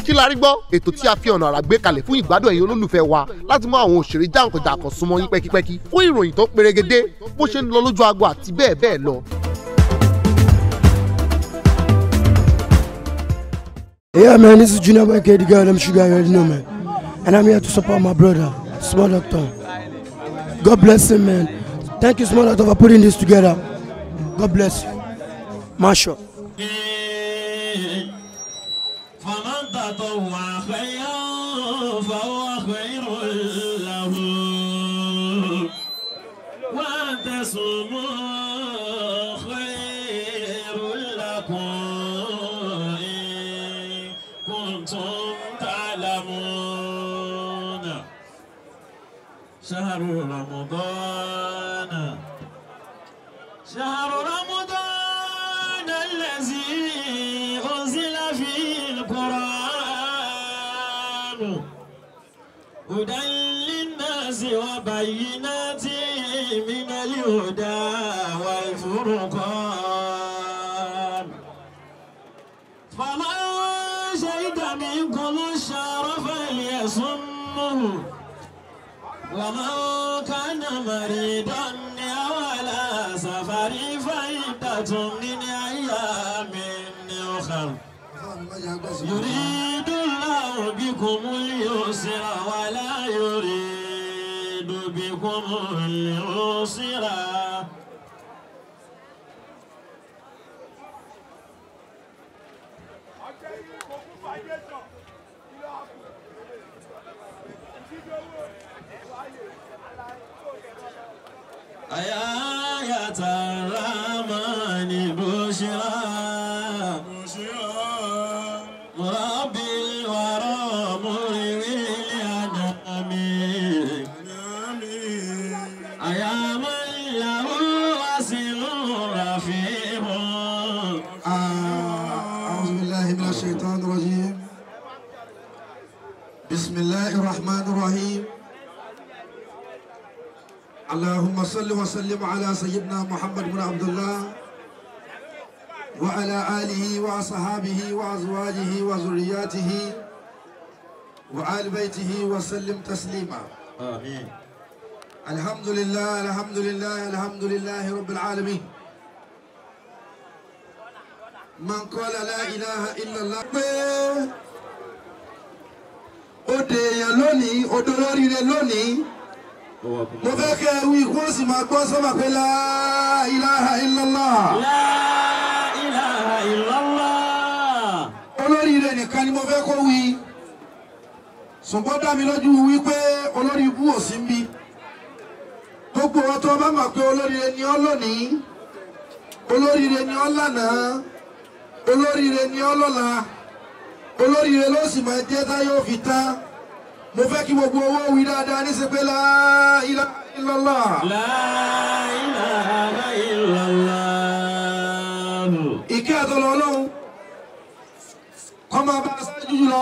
kí la rí gbọ́ ètò tí a fi ọ̀nà àrà gbé kalẹ̀ fún ìgbádùn ẹ̀yin olólùfẹ́ wa láti mú àwọn òṣèré jàǹkànjàǹkàn súnmọ́ yín pẹ́kípẹ́kí fún ìròyìn tó perégedé bó ṣe ń lọ lójú agbo àti bẹ́ẹ̀ bẹ́ẹ̀ lọ. Yeah, man, this is Junior Boy K, the girl, them sugar, you already know, man. And I'm here to support my brother, Small Doctor. God bless him, man. Thank you, Small Doctor, for putting this together. God bless you. Masha. فمن تطوع خيرا فهو خير له وأن تصوموا خير لكم إن كنتم تعلمون شهر رمضان شهر رمضان الذي أنزل فيه القرآن هدى للناس وبينات من الهدى والفرقان فمن شهد منكم الشهر فليصمه ومن كان مريضا أو على سفر فعدة من أيام أخر يريد الله بكم اليسر ولا يريد بكم العسر آيات الرحمن بشرى مربي الورى مرغي الأنام أيا من له وسل رفيع أعوذ بالله من الشيطان الرجيم بسم الله الرحمن الرحيم اللهم صل وسلم على سيدنا محمد بن عبد الله وعلى آله وأصحابه وأزواجه وذرياته وآل بيته وسلم تسليما آمين الحمد لله الحمد لله الحمد لله رب العالمين من قال لا إله إلا الله pé ó de èèyàn lónìí ó dolóríire lónìí mo fẹ́ kẹ́ ẹ wí kó o sì máa gbọ́ sọ́mà pé la ilaha illallah لا إله إلا الله olóríire nìkan ni mo fẹ́ kó wí ṣùgbọ́n dá mi lójú wípé olórí ibú ò sí mi gbogbo wọn tó bá mọ̀ pé olóríire ni ọ́ lónìí olóríire ni ọ́ lánàá olóríire ni ọ́ lọ́la olóríire ló sì máa jẹ́ tá yóò fi tán mo fẹ́ kí gbogbo owó wí dáadáa ní sẹ́pẹ́ la ilaha illallah لا إله إلا الله ìkẹ́ àtọ́lọ́ ọlọ́run kọ́ máa bá aṣáájú jùlọ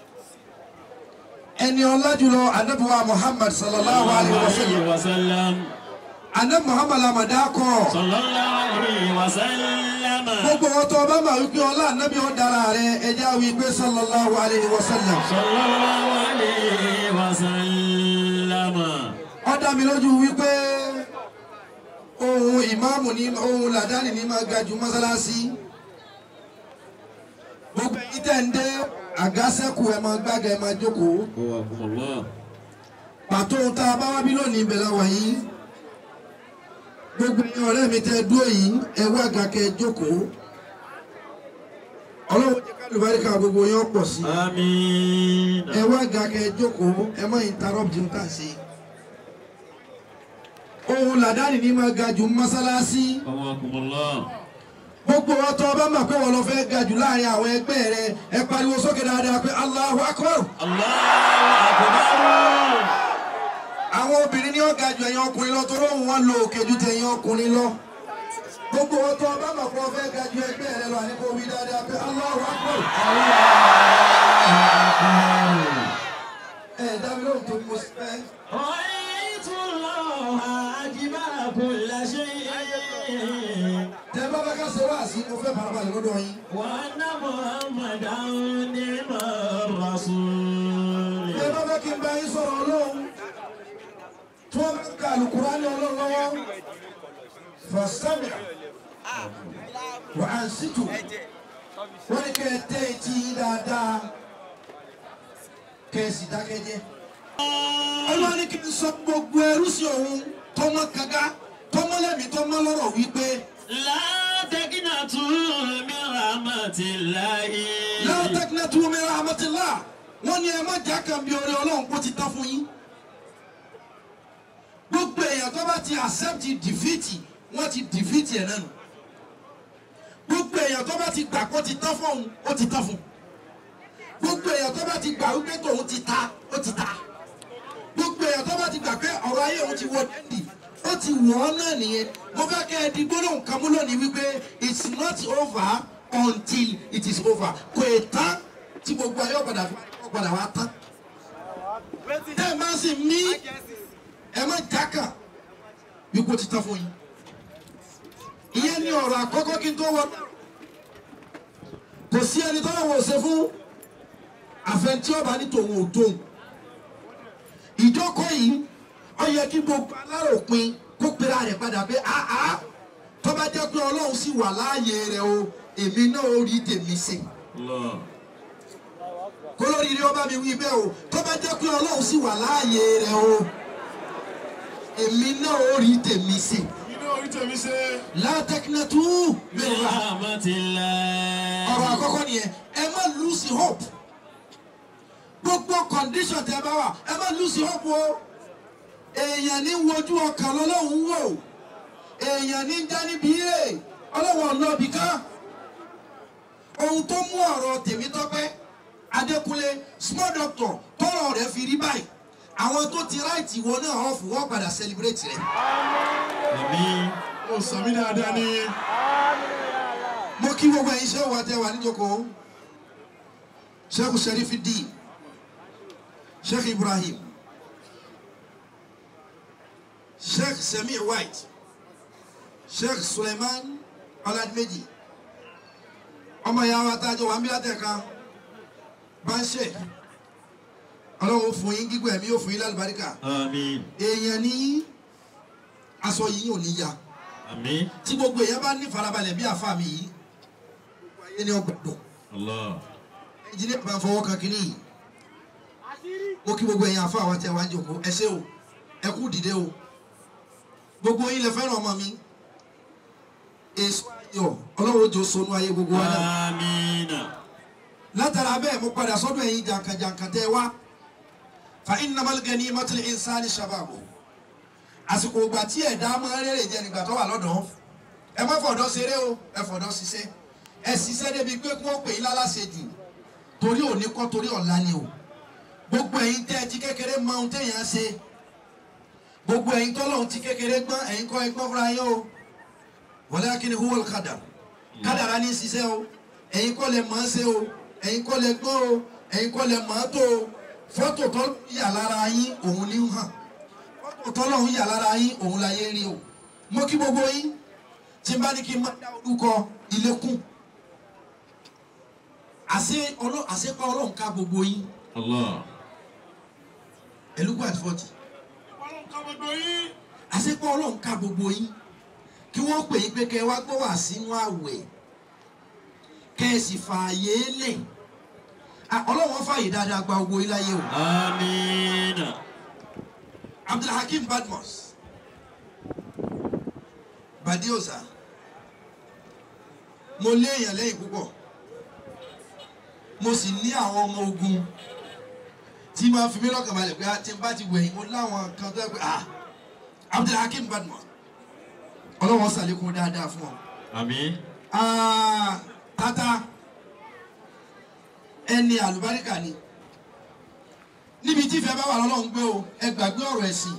ẹni ọlá jùlọ anabiwa muhammad sallallahu alayhi wa sallam عليه وسلم anabi muhammad lamada kọ صلى الله عليه وسلم gbogbo wọn tó bá máa wípé ọlá anabi ọ̀dára rẹ ẹja wípé sallallahu alayhi wa sallam صلى الله عليه وسلم ó dá mi lójú wípé ohun ìmáàmù ní ohun làdáni ní máa ga jù mọ́sálásí gbogbo ẹ̀yin tẹ́ ń dé àgásẹ́kù ẹ̀ máa gbága ẹ̀ máa jókòó. قواكم الله pàtó ohun tá a bá wá bí lónìí ìbẹ̀lẹ̀ wà yìí gbogbo ẹ̀yin ọ̀rẹ́ mi tẹ́ dúró yìí ẹ wá ga kẹ́ ẹ jókòó ọlọ́run jẹ́ ká lùbáríkà gbogbo yẹn pọ̀ sí آمين ẹ wá ga kẹ́ ẹ jókòó ẹ má interrupt ń tà sí ohun làdáni ní máa ga jù mọ́sálásí قواكم الله gbogbo ọtọ ọba mà pé wọn lọ fẹ́ ga jù láàrin àwọn ẹgbẹ́ rẹ ẹ pariwo sókè dáadáa pé Allahu Akbar الله أكبر àwọn obìnrin ní ọ̀gá ju ẹ̀yin ọkùnrin lọ torí òun wọn lo òkè ju tẹ̀yin ọkùnrin lọ gbogbo ọtọ ọba mà pé wọn fẹ́ ga ju ẹgbẹ́ rẹ lọ àníkó wí dáadáa pé Allahu Akbar ẹ dábìí lóhùn tó mo fẹ́. رأيت الله أجمل كل شيء tẹ bá bá ká ṣe wá sí mo fẹ́ farabalẹ̀ lọ́dọ̀ yín. وأن محمدا نعم الرسول bí ẹ bá fẹ́ kí n bá yín sọ̀rọ̀ ọlọ́run tí wọ́n bá ka alukurani ọlọ́run lọ́wọ́ fàṣẹ́mìà wà á sítù wọ́n ní kẹ́ ẹ tẹ́ etí yín dáadáa kẹ́ ẹ sì dákẹ́jẹ́. ọlọ́run ní kí n sọ gbogbo ẹrú sí òun tọmọ kàga tọmọ lẹ́mìí tọmọ lọ́rọ̀ wípé لا تقنطوا من رحمة الله láwọn tẹ́kínẹ́ tó mi rahmatillah wọ́n ní ẹ má jà kàn bí orí ọlọ́run kó ti tán fún yín. gbogbo èèyàn tó bá ti accept defeat wọ́n ti defeat ẹ̀ nánu. gbogbo èèyàn tó bá ti gbà kó ti tán fún òun ó ti tán fún. gbogbo èèyàn tó bá ti gbà wípé tòun ti ta ó ti ta. gbogbo èèyàn tó bá ti gbà pé ọ̀rọ̀ ayé òun ti wọ dẹ́ndì ó ti wọ̀ ọ́ náà nìyẹn mo fẹ́ kẹ́ ẹ di gbólóhùn kan mú lónìí wípé it's not over until it is over kò ì tán tí gbogbo ayé ọ̀padà ọ̀padà wa tán. tẹ́ ẹ máa sì mí ẹ má jákà wípé ó ti tán fún yín. ìyẹn ni ọ̀rọ̀ àkọ́kọ́ kí n tó wọ. kò sí ẹni tó lọ́wọ́ ṣe fún àfẹntí ọba ní tòun ò tóun. ìjókòó yìí ó yẹ kí gbogbo aláròpin kó pera rẹ̀ padà pé àá tó bá jẹ́ pé ọlọ́run sì wà láàyè rẹ̀ o èmi náà ó rí tèmi ṣe الله kólórí rí ọba mi wí bẹ́ẹ̀ o tó bá jẹ́ pé ọlọ́run sì wà láàyè rẹ̀ o èmi náà ó rí tèmi ṣe látẹkínẹ́tù من رحمة الله ọ̀rọ̀ àkọ́kọ́ nìyẹn ẹ má lose hope gbogbo condition tẹ bá wà ẹ má lose hope o èèyàn ní wojú ọkàn lọ́lọ́run wò èèyàn ní já níbi rè ọlọ́wọ́ ọlọ́bì kan ohun tó mú ọ̀rọ̀ Tèmítọ́pẹ́ Adékúnlé small doctor tọrọ rẹ̀ fi rí báyìí àwọn tó ti ráìtì wo náà ọ̀fù wọ́n padà celebrate rẹ̀. آمين ó sàmì dáadáa ní. mo kí gbogbo ẹ̀yin ṣé wà tẹ́ wà níjókòó sheikh Sharifuddin sheikh Ibrahim sheikh Semi White sheikh Suleiman Ọládìméjì ọmọ ìyá wa tájọ wà ń bí látẹ̀ka bá ń ṣe ọlọ́run ó fún yín gígùn ẹ̀mí ó fún yín lálùbáríkà آمين èèyàn ní aṣọ yìí ò ní ya آمين tí gbogbo èèyàn bá ní farabalẹ̀ bí àfa mi yìí gbogbo ayé ni ọgbà dùn الله ẹnjìnìá bá fọwọ́ kan kínní yìí mo kí gbogbo èèyàn àfa àwọn tẹ wá ń jòkó ẹ ṣé o ẹ kú dìde o gbogbo yín lẹ fẹ́ràn ọmọ mi èso ayọ̀ ọlọ́run ojú sọnù ayé gbogbo wa náà آمين látara bẹ́ẹ̀ mo padà sọ́dọ̀ ẹ̀yin jàǹkàjàǹkà tẹ́ wá fa innamal ganimatul insani shababu àsìkò ìgbà tí ẹ̀dá máa ń rèrè jẹ́ nígbà tó wà lọ́dọ̀ ẹ má fọ̀dọ̀ ṣeré o ẹ fọ̀dọ̀ ṣiṣẹ́ ẹ ṣiṣẹ́ débi pé kí wọ́n pè yín lálàṣẹ jù torí òní kọ́ torí ọ̀la ni o gbogbo ẹ̀yin tẹ́ ẹ ti kékeré mọ ohun téèyàn ṣe gbogbo ẹ̀yin tọ́lọ́hún ti kékeré gbọ́n ẹ̀yin kọ́ ẹ̀gbọ́n fúnra yín o walakin huwal qadar kádàrá ní ṣiṣẹ́ o ẹ̀yin kọ́ lẹ mọ̀ ọ́ ṣe o ẹ̀yin kọ́ lẹ gbọ́n o ẹ̀yin kọ́ lẹ mọ̀ ọ́ tó o fọ́tò tó yà lára yín òun ní hàn fọ́tò tọ́lọ́hún yà lára yín òun la yé rí o mo kí gbogbo yín tí n bá ní kí n má dá orúkọ ilé kún àṣẹ ọlọ́ àṣẹpá ọlọ́run ká gbogbo yín الله ẹlúgbà fọ́tì àṣẹpá ọlọ́run ká gbogbo yín kí wọ́n pè yín pé kẹ́ ẹ wá gbọ́ wá sínú àwẹ̀ kẹ́ ẹ sì fààyè lẹ̀ Ah, ọlọ́run wọn fààyè dáadáa gba gbogbo yín láyé o. آمين Abdulhakeem Badmus Badiosa mo léèyàn lẹ́yìn púpọ̀ mo sì ní àwọn ọmọ ogun tí máa fi mí lọ́kàn balẹ̀ pé tí n bá ti wẹ̀yìn mo láwọn kan tó yẹ pé ah Abdulhakeem Badmus ọlọ́wọ́n sàlékún dáadáa fún ọ. آمين Ah, tata ẹni àlùbáríkà ni níbi tí ìfẹ́ bá wà lọ́lọ́run gbé o ẹ gbàgbé ọ̀rọ̀ ẹ̀sìn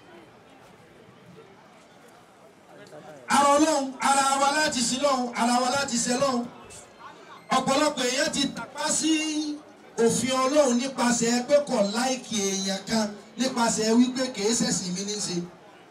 ara ọlọ́run ara wa láti sin lọ́hùn ara wa láti ṣe lọ́hùn ọ̀pọ̀lọpọ̀ èèyàn ti tàpá sí òfin ọlọ́run nípasẹ̀ pé kò láìkì èèyàn kan nípasẹ̀ wípé kìí ṣẹ̀sìn mi ní í ṣe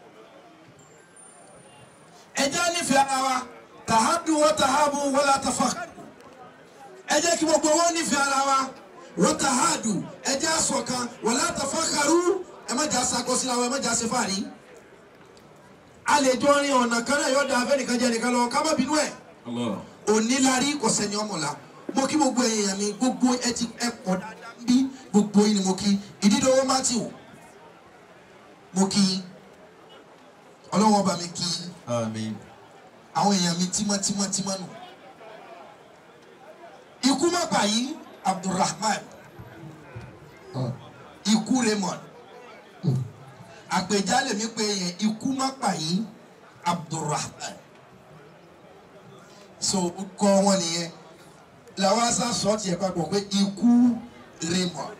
ẹ jẹ́ nífẹ̀ẹ́ ara wa tàhádù wọ́n tàhábù wọ́n la tàfà ẹ jẹ́ kí gbogbo wọn nífẹ̀ẹ́ ara wa wọ́tàhádù ẹjẹ́ àsọ̀kan wọ̀lá tafakharu ẹ má jà sakọsíra wọn ẹ má jà ṣe fàárí. a lè jọ rin ọ̀nà kan náà yọ̀ọ́ da afẹ́nìkan jẹ́ nìkan lọ ká má bínú ẹ̀ Allah. onílárí kò sẹ́ni ọmọlá mo kí gbogbo èèyàn mi gbogbo ẹ ti ẹ pọ̀ dáadáa ń bí gbogbo yín ni mo kí ìdídọ́wọ́ matthew mo kí ọlọ́wọ́ bá mi kí Àmín. àwọn èèyàn mi tímọ́tímọ́tímọ́ nù. ikú má pa yìí abdulrahman ikú raymond àpèjálè mi pé yẹn ikú má pa yìí abdulrahman so kọ́ wọn nìyẹn làwọn aṣá sọ tiẹ̀ papọ̀ pé ikú raymond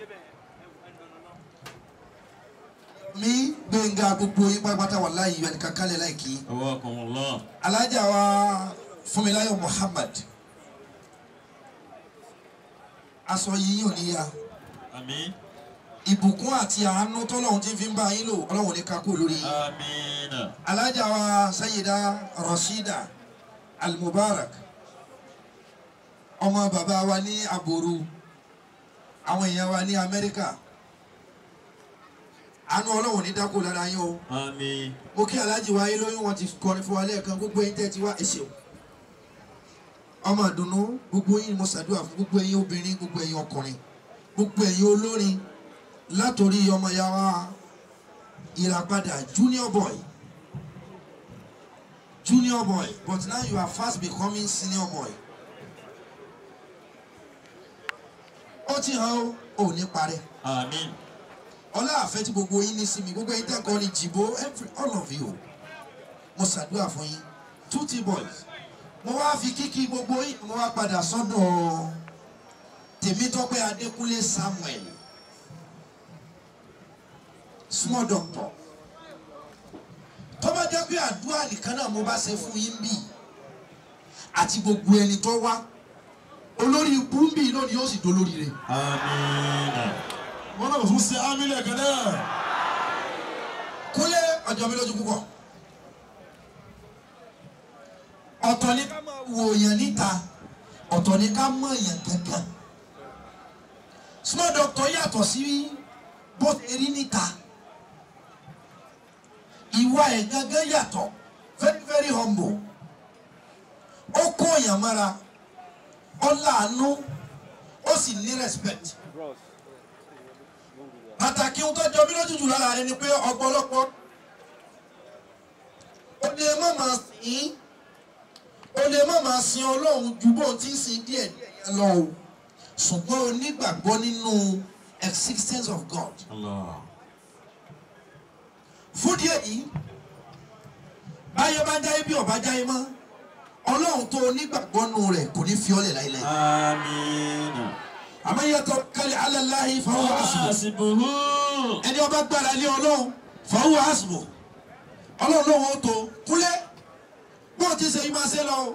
mi gbẹ̀ngà gbogbo yín pátápátá wà láàyè yọ ẹnìkan kálẹ̀ láìkí Awakumullah. alájà wa fúnmiláyọ̀ muhammad aṣọ yìí ò níyà Àmín. ìbùkún àti àánú tọ́lọ́hún tí ń fi ń bá yín lò ọlọ́run ní kakó lórí yín Àmín. alájà wa sayida rashida almubarak ọmọ bàbá wa ní aboru àwọn èèyàn wa ní amẹ́ríkà àánú ọlọ́run ní dákó lára yín o Àmín. mo kí aláàjì wa ayé lóyún wọn ti kọrin fún wa lẹ́ẹ̀kan gbogbo ẹ̀yin tẹ́ ti wá ẹ̀ṣẹ̀ o ọmọ àdùnnú gbogbo yín ni mo ṣàdúrà fún gbogbo ẹ̀yin obìnrin gbogbo ẹ̀yin ọkùnrin gbogbo ẹ̀yin olórin látòrí ọmọ ya wa ìràpadà junior boy junior boy but now you are fast becoming senior boy ó ti hàn ó ò ní parẹ́ Àmín. ọlá àfẹ́ tí gbogbo yín ní sí mi gbogbo yín tẹ́kọ̀ọ́ ní jìbò every all of you mo ṣàdúrà fún yín tutti boys mo wá fi kíkí gbogbo yín mo wá padà sọ́dọ̀ tèmítọ́pẹ́ adékúnlé samuel small doctor tó bá jẹ́ pé àdúrà nìkan náà mo bá ṣe fún yín bì àti gbogbo ẹni tó wá olórí ibú ń bì lónìí yóò sì dolórí rẹ̀ Àmín. wọn náà tún ṣe amílẹ̀ kan náà. kúnlé ọjọ́ mi lójú púpọ̀ ọ̀tọ̀ ni ká máa wo èèyàn níta ọ̀tọ̀ ni ká mọ̀ èèyàn gangan small doctor yàtọ̀ sí bó ṣe rí níta ìwà ẹ̀ gangan yàtọ̀ very very humble ó kó èèyàn mára ó láàánú ó sì ní respect pàtàkì ohun tó jọ mí lójú jù lára rẹ ni pé ọ̀pọ̀lọpọ̀ ó lè má máa sìn ó lè má máa sin ọlọ́run ju bóun ti ń sin díẹ̀ díẹ̀ yẹn lọ o ṣùgbọ́n o nígbàgbọ́ nínú existence of God Allah. fún díẹ̀ yìí báyọ̀ bá jáyé bí ọba jáyé mọ́ ọlọ́run tó o nígbàgbọ́ nù rẹ̀ kò ní fi ọ́lẹ̀ láíláí Àmín. àmọ́ yàtọ̀ kálí alẹ́ fáwọn àṣùwọ̀n Hasibuhu. ẹni ọba gbára lé ọlọ́run fàáwọ̀ àsìbò ọlọ́run lóun ó tó kúlẹ̀ bó ti ṣe yí máa ṣe lọ.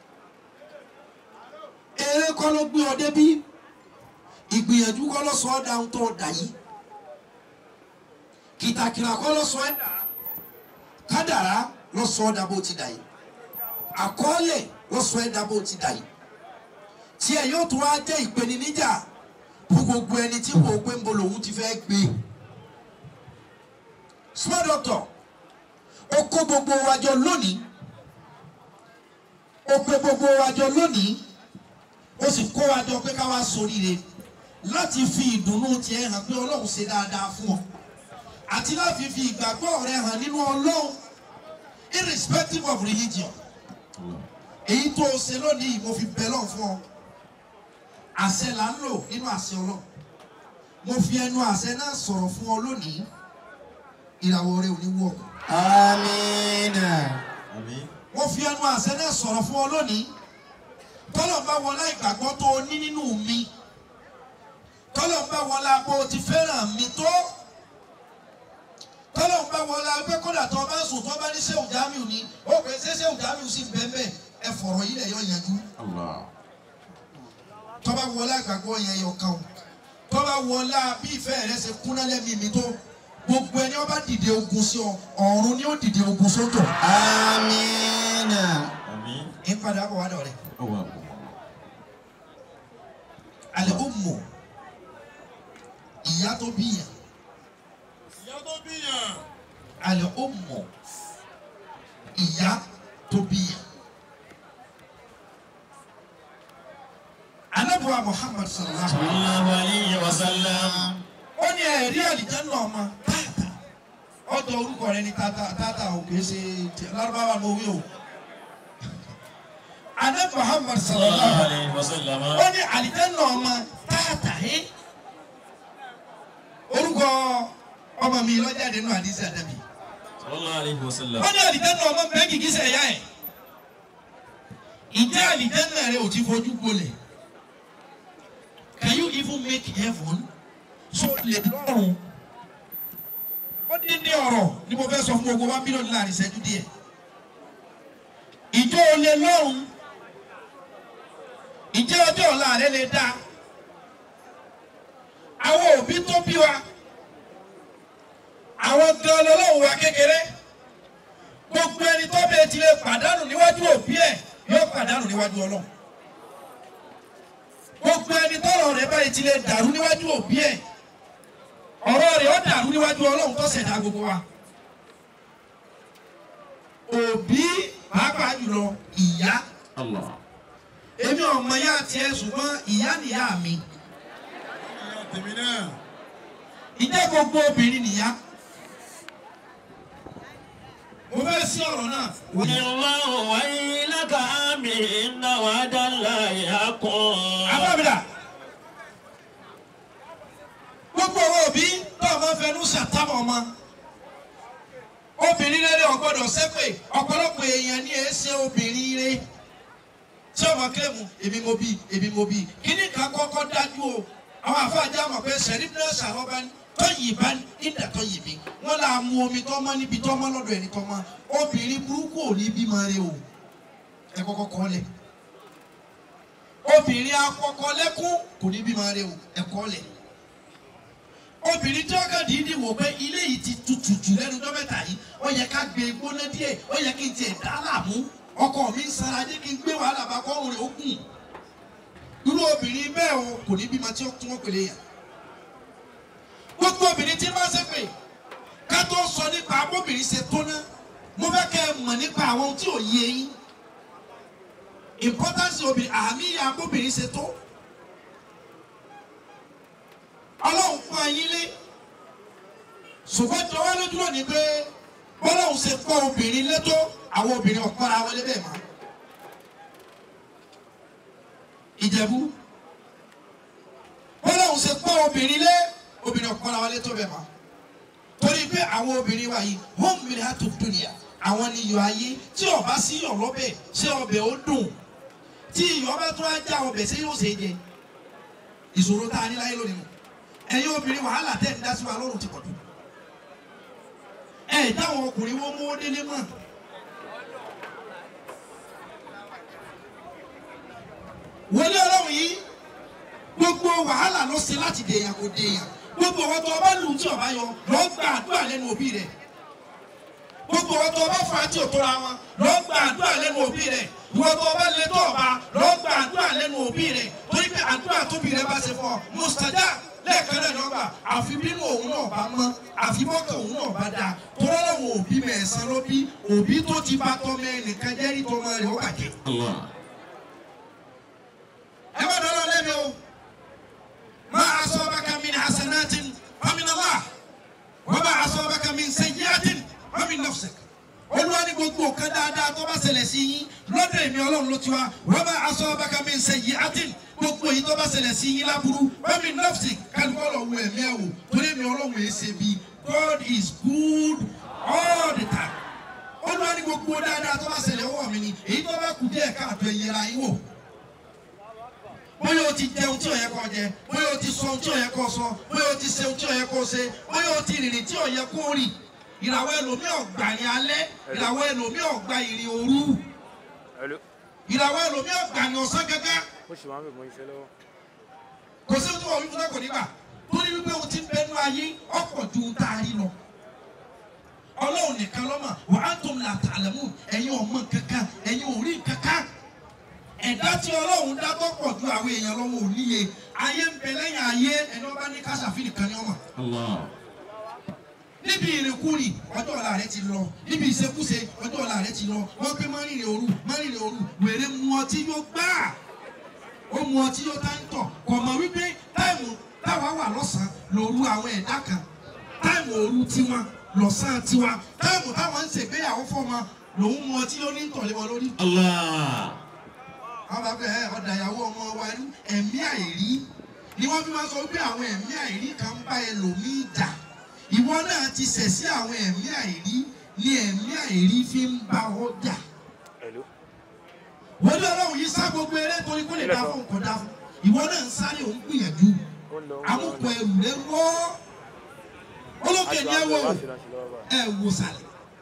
eré kọ́ ló gbé ọ débí ìgbìyànjú kọ́ ló sọ ọ́ dáhùn tó dà yìí kìtàkìtà kọ́ ló sọ ẹ́ dà kádàrá ló sọ ọ́ dà bó ti dà yìí àkọọ́lẹ̀ ló sọ ẹ́ dà bó ti dà yìí tí ẹ yóò tún wá jẹ́ ìpèníjà fún gbogbo ẹni tí wò ó pé ń bo lòun ti fẹ́ gbé small doctor ó kó gbogbo wa jọ lónìí ó pé gbogbo wa jọ lónìí ó sì kó wa jọ pé ká wá ṣoríire láti fi ìdùnnú tiẹ̀ hàn pé ọlọ́run ṣe dáadáa fún ọ àti láti fi ìgbàgbọ́ rẹ hàn nínú ọlọ́run irrespective of religion èyí tó o ṣe lónìí mo fi bẹ̀ lọ́n fún ọ àṣẹ là ń lò nínú àṣẹ ọlọ́run mo fi ẹnu àṣẹ náà sọ̀rọ̀ fún ọ lónìí ìràwọ̀ rẹ ò ní wọ̀ Amina. Àmín. mo fi ẹnu àṣẹ náà sọ̀rọ̀ fún ọ lónìí tọ́lọ̀ bá wọlá ìgbàgbọ́ tó o ní nínú mi tọ́lọ̀ bá wọlá bó o ti fẹ́ràn mi tó tọ́lọ̀ bá wọlá pé kódà tó o bá sùn tó o bá ní sẹ́wù jámíù ni ó pè é sẹ́wù jámíù sí bẹ́ẹ̀ ẹ fọ̀rọ̀ yìí lẹ̀ yọ yanjú Allah. tó bá wọlá ìgbàgbọ́ yẹn yọ kàn ó tó bá wọlá bí ìfẹ́ rẹ ṣe kúnná lẹ́mìí mi tó gbogbo ẹni ó bá dìde ogun sí ọ ọ̀run ni ó dìde ogun sótò Amina. Àmín. ń padà bọ̀ wá dọ̀ rẹ̀. Awakumullah. alẹ́ ó mọ̀ tó bíyàn ìyá tó bíyàn. àlẹ́ ó mọ̀ ìyá tó bíyàn. anabuwa muhammad sallallahu alaihi wa sallam sallallahu alayhi wa sallam. ó ní ẹ̀rí àlìjáná ọmọ tààtà ọjọ́ orúkọ rẹ ní tààtà tààtà ò kìí ṣe ti- lárúbáwá ló wí o. anabi muhammad sallallahu sallallahu alaihi alayhi wa sallam. ó ní àlìjáná ọmọ tààtà ẹ́ orúkọ ọmọ mi lọ́jáde nínú àdìsí àdàbí sallallahu alayhi wa sallam. ó ní àlìjáná ọmọ bẹ́ẹ̀ kìkì sẹ̀ ẹ̀yà ẹ̀ ìjẹ́ àlìjáná rẹ ò ti fojú gbolẹ̀ can you even make heaven so lè lọ́rùn ó dín ní ọ̀rọ̀ ni mo fẹ́ sọ fún gbogbo wa mílíọ̀nù láàrin ìṣẹ́jú díẹ̀ ìjọ olè lọ́rùn ìjẹ́ ọjọ́ ọ̀la rẹ lè dáa àwọn òbí tó bí wa àwọn gan lọ́lọ́run wa kékeré gbogbo ẹni tó bẹ ti lè pàdánù níwájú òbí ẹ̀ yóò pàdánù níwájú ọlọ́run gbogbo ẹni tọ́rọ̀ rẹ̀ báyìí ti lè dàrú níwájú òbí ẹ̀ ọ̀rọ̀ rẹ̀ ó dàrú níwájú ọlọ́run tó ṣẹ̀dá gbogbo wa òbí pàápàá jùlọ ìyá Allah. èmi ọmọ ya tiẹ̀ ṣùgbọ́n ìyá nìyá mi ìyá tèmi náà. ìjẹ́ gbogbo obìnrin nìyá mo fẹ́ sí ọ̀rọ̀ náà wọ́n yẹ. Allahu wa ilaka amin inna wa'dallahi haqqun. abábìlà gbogbo owó òbí náà máa fẹnu ṣàtàmọ̀ ọmọ obìnrin rere ọgbọ́dọ̀ ṣépè ọ̀pọ̀lọpọ̀ èèyàn ní èsè obìnrin rere tí ọmọ kílẹ̀mù èmi mo bí èmi mo bí kíní kan kọ́kọ́ dájú o àwọn afáàjà mọ̀ pé sẹ̀rí náà ṣàrọ́bá tọ́yì bá nígbà tọ́yì bí wọ́n là á mu omi tọ́mọ́ níbi tọ́mọ́ lọ́dọ̀ ẹni tọ́mọ́ obìnrin burúkú ò ní bímọ rẹ o ẹ kọ́kọ́ kọ́ lẹ̀ obìnrin akọkọ lẹ́kún kò ní bímọ rẹ o ẹ̀kọ́ lẹ̀ obìnrin tí wọ́n kàn dídì wò pé ilé yìí ti tutù jù lẹ́nu tó mẹ́ta yìí ó yẹ ká gbé gbóná díẹ̀ ó yẹ kí n tiẹ̀ dá láàmú ọkọ mi ń sara dé kí n gbé wàhálà bá kọ́rùn rẹ̀ ó kùn irú obìnrin bẹ́ẹ̀ o kò ní bímọ tí wọ́n pèlè yàn gbogbo obìnrin tí wọ́n ṣe pé ká tó sọ nípa abóbìnrin ṣe tó ná mo fẹ́ kẹ́ ẹ mọ̀ nípa àwọn ohun tí ò yé yín importance obìnrin àmì abóbìnrin ṣe tó ọlọ́run fún ayín lé ṣùgbọ́n tí wọ́n lójú lónìí pé bọ́lọ́run ṣe pọ́ obìnrin létó àwọn obìnrin ọ̀pára wọlé bẹ́ẹ̀ mọ́ ìjẹ̀bú bọ́lọ́run ṣe pọ́ obìnrin lé obìnrin ọ̀pára wọlé tó bẹ́ẹ̀ mọ́ torí pé àwọn obìnrin wa yìí home mi ha tó dúnìyà àwọn ni iyọ̀ ayé tí ọba sí iyọ̀ lọ́bẹ̀ ṣé ọbẹ̀ ó dùn tí iyọ̀ bá tún á já ọbẹ̀ ṣé yóò ṣe é jẹ ìṣòro tá a ní láyé lónìí nù ẹ̀yin obìnrin wàhálà tẹ̀ ń dá sí wa lọ́rùn ti pọ̀ jù ẹ̀ dáwọn ọkùnrin wọn mú délé mọ́ wọlé ọlọ́run yìí gbogbo wàhálà ló ṣe láti dèèyàn kò dèèyàn gbogbo ọwọ́ tó ọba lù tí ọba yọ lọ gba àdúrà lẹ́nu òbí rẹ̀ gbogbo ọwọ́ tó ọba fà á tí ò tóra wọn lọ gba àdúrà lẹ́nu òbí rẹ̀ ìwọ tó ọba lè tó ọba lọ gba àdúrà lẹ́nu òbí rẹ̀ torí pé àdúrà tóbi rẹ̀ bá ṣe fọ mustaja lẹ́ẹ̀kan náà lọ́gbà àfi bínú òun náà bá mọ́ àfi mọ́kàn òun náà bá dáa tọ́lá làwọn òbí mẹ̀sán ló bí òbí tó ti bá tọ́ mẹ́ẹ̀nìkan jẹ́rìí tọmọ rẹ̀ ó bàjẹ́ Allah. ẹ má dọ́lọ́ lẹ́mi o ma asọ́baka min hasanatin famin Allah wa ma asọ́baka min sayyiatin famin nafsik olúwa ní gbogbo nǹkan dáadáa tó bá ṣẹlẹ̀ sí yín lọ́dọ̀ èmi ọlọ́run ló ti wá wa ma asọ́baka min sayyiatin gbogbo èyí tó bá ṣẹlẹ̀ sí yín láburú famin nafsik kálukọ́ lọ wo ẹ̀mí ẹ̀ wò torí èmi ọlọ́run yìí ṣe bí God is good all the time olúwa ní gbogbo dáadáa tó bá ṣẹlẹ̀ ọwọ́ mi ni èyí tó bá kù díẹ̀ káàtó ẹ̀yẹra yín wò bóyá o ti jẹun tí ò yẹ kó jẹ bóyá o ti sọ ohun tí ò yẹ kó sọ bóyá o ti ṣe ohun tí ò yẹ kó ṣe bóyá o ti rìnrìn tí ò yẹ kó rìn ìràwọ̀ ẹlòmíì ọ̀gbà ní alẹ́ ìràwọ̀ ẹlòmíì ọ̀gbà ìrìn òru ìràwọ̀ ẹlòmíì ọ̀gbà ní ọ̀sán gẹ́gẹ́ kò sí ohun tí wọ́n wí fún náà kò ní gbà torí wípé o ti bẹnu ayé ọ̀pọ̀ ju ohun tá a rí lọ ọlọ́run nìkan lọ́mọ wà á tó la tààlẹ́mù ẹ̀yin ọmọ kankan ẹ̀yin ò rí kankan ẹ̀dá tí ọlọ́run dá tó pọ̀ ju àwọn èèyàn lọ́wọ́ ò níye ayé ń bẹ lẹ́yìn ayé ẹni wọ́n bá ní káṣáfì nìkan ni ọmọ Allah. níbi ìrìnkúrì ọjọ́ ọ̀la rẹ ti lọ níbi ìṣekúṣe ọjọ́ ọ̀la rẹ ti lọ wọ́n pé márìnrìn òru márìnrìn òru wèrè mu ọtí yóò gbá ó mu ọtí yóò tá ń tọ̀ kò mọ̀ wípé táìmù táwa wà lọ́sàn-án lòru àwọn ẹ̀dá kan táìmù òru tiwọn lọ́sàn-án tiwa táìmù táwọn ń ṣègbéyàwó fọ́mọ lòun mu ọtí yóò ní ń tọ̀lé wọn lórí. Allah. àwọn bàbá ẹ ọ̀dà ìyàwó ọmọ wa ní ẹ̀mí àìrí ni wọ́n fi máa sọ wípé àwọn ẹ̀mí àìrí kan ń bá ẹlòmíì jà ìwọ náà ti ṣẹ̀ sí àwọn ẹ̀mí àìrí ni ẹ̀mí àìrí fi ń bá ọ jà. wọ́n ní ọlọ́run yìí sá gbogbo eré torí kó lè dá fún nǹkan dá fún ìwọ náà ń sáré òun gbìyànjú amúkọ ẹrù rẹ wọ́ olókè ní ẹ wò ẹ wò sàlẹ̀.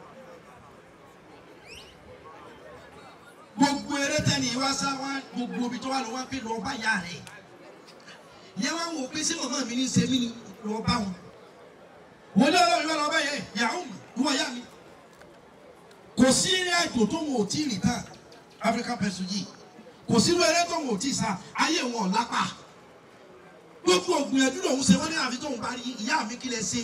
gbogbo eré tẹ́ni wá sá wá gbogbo ibi tó wà lọ wá pé lọ́ọ́ bá yá rẹ̀ yẹ wá wò pé sí màmá mi ní ṣe mí ni lọ́ọ́ bá wọn wọ́n ní ọlọ́run yóò lọ́ọ́ bá yẹ yàrá mi wọ́n yá mi kò sí eré àjò tó wọn ò tí ì rìn tán African person yìí kò sí eré tó wọn ò tí ì sá ayé wọn ò lápá gbogbo ògbìyànjú lòun ṣe wọ́n ní àfi tóun bá rí ìyá mi kí lẹ ṣe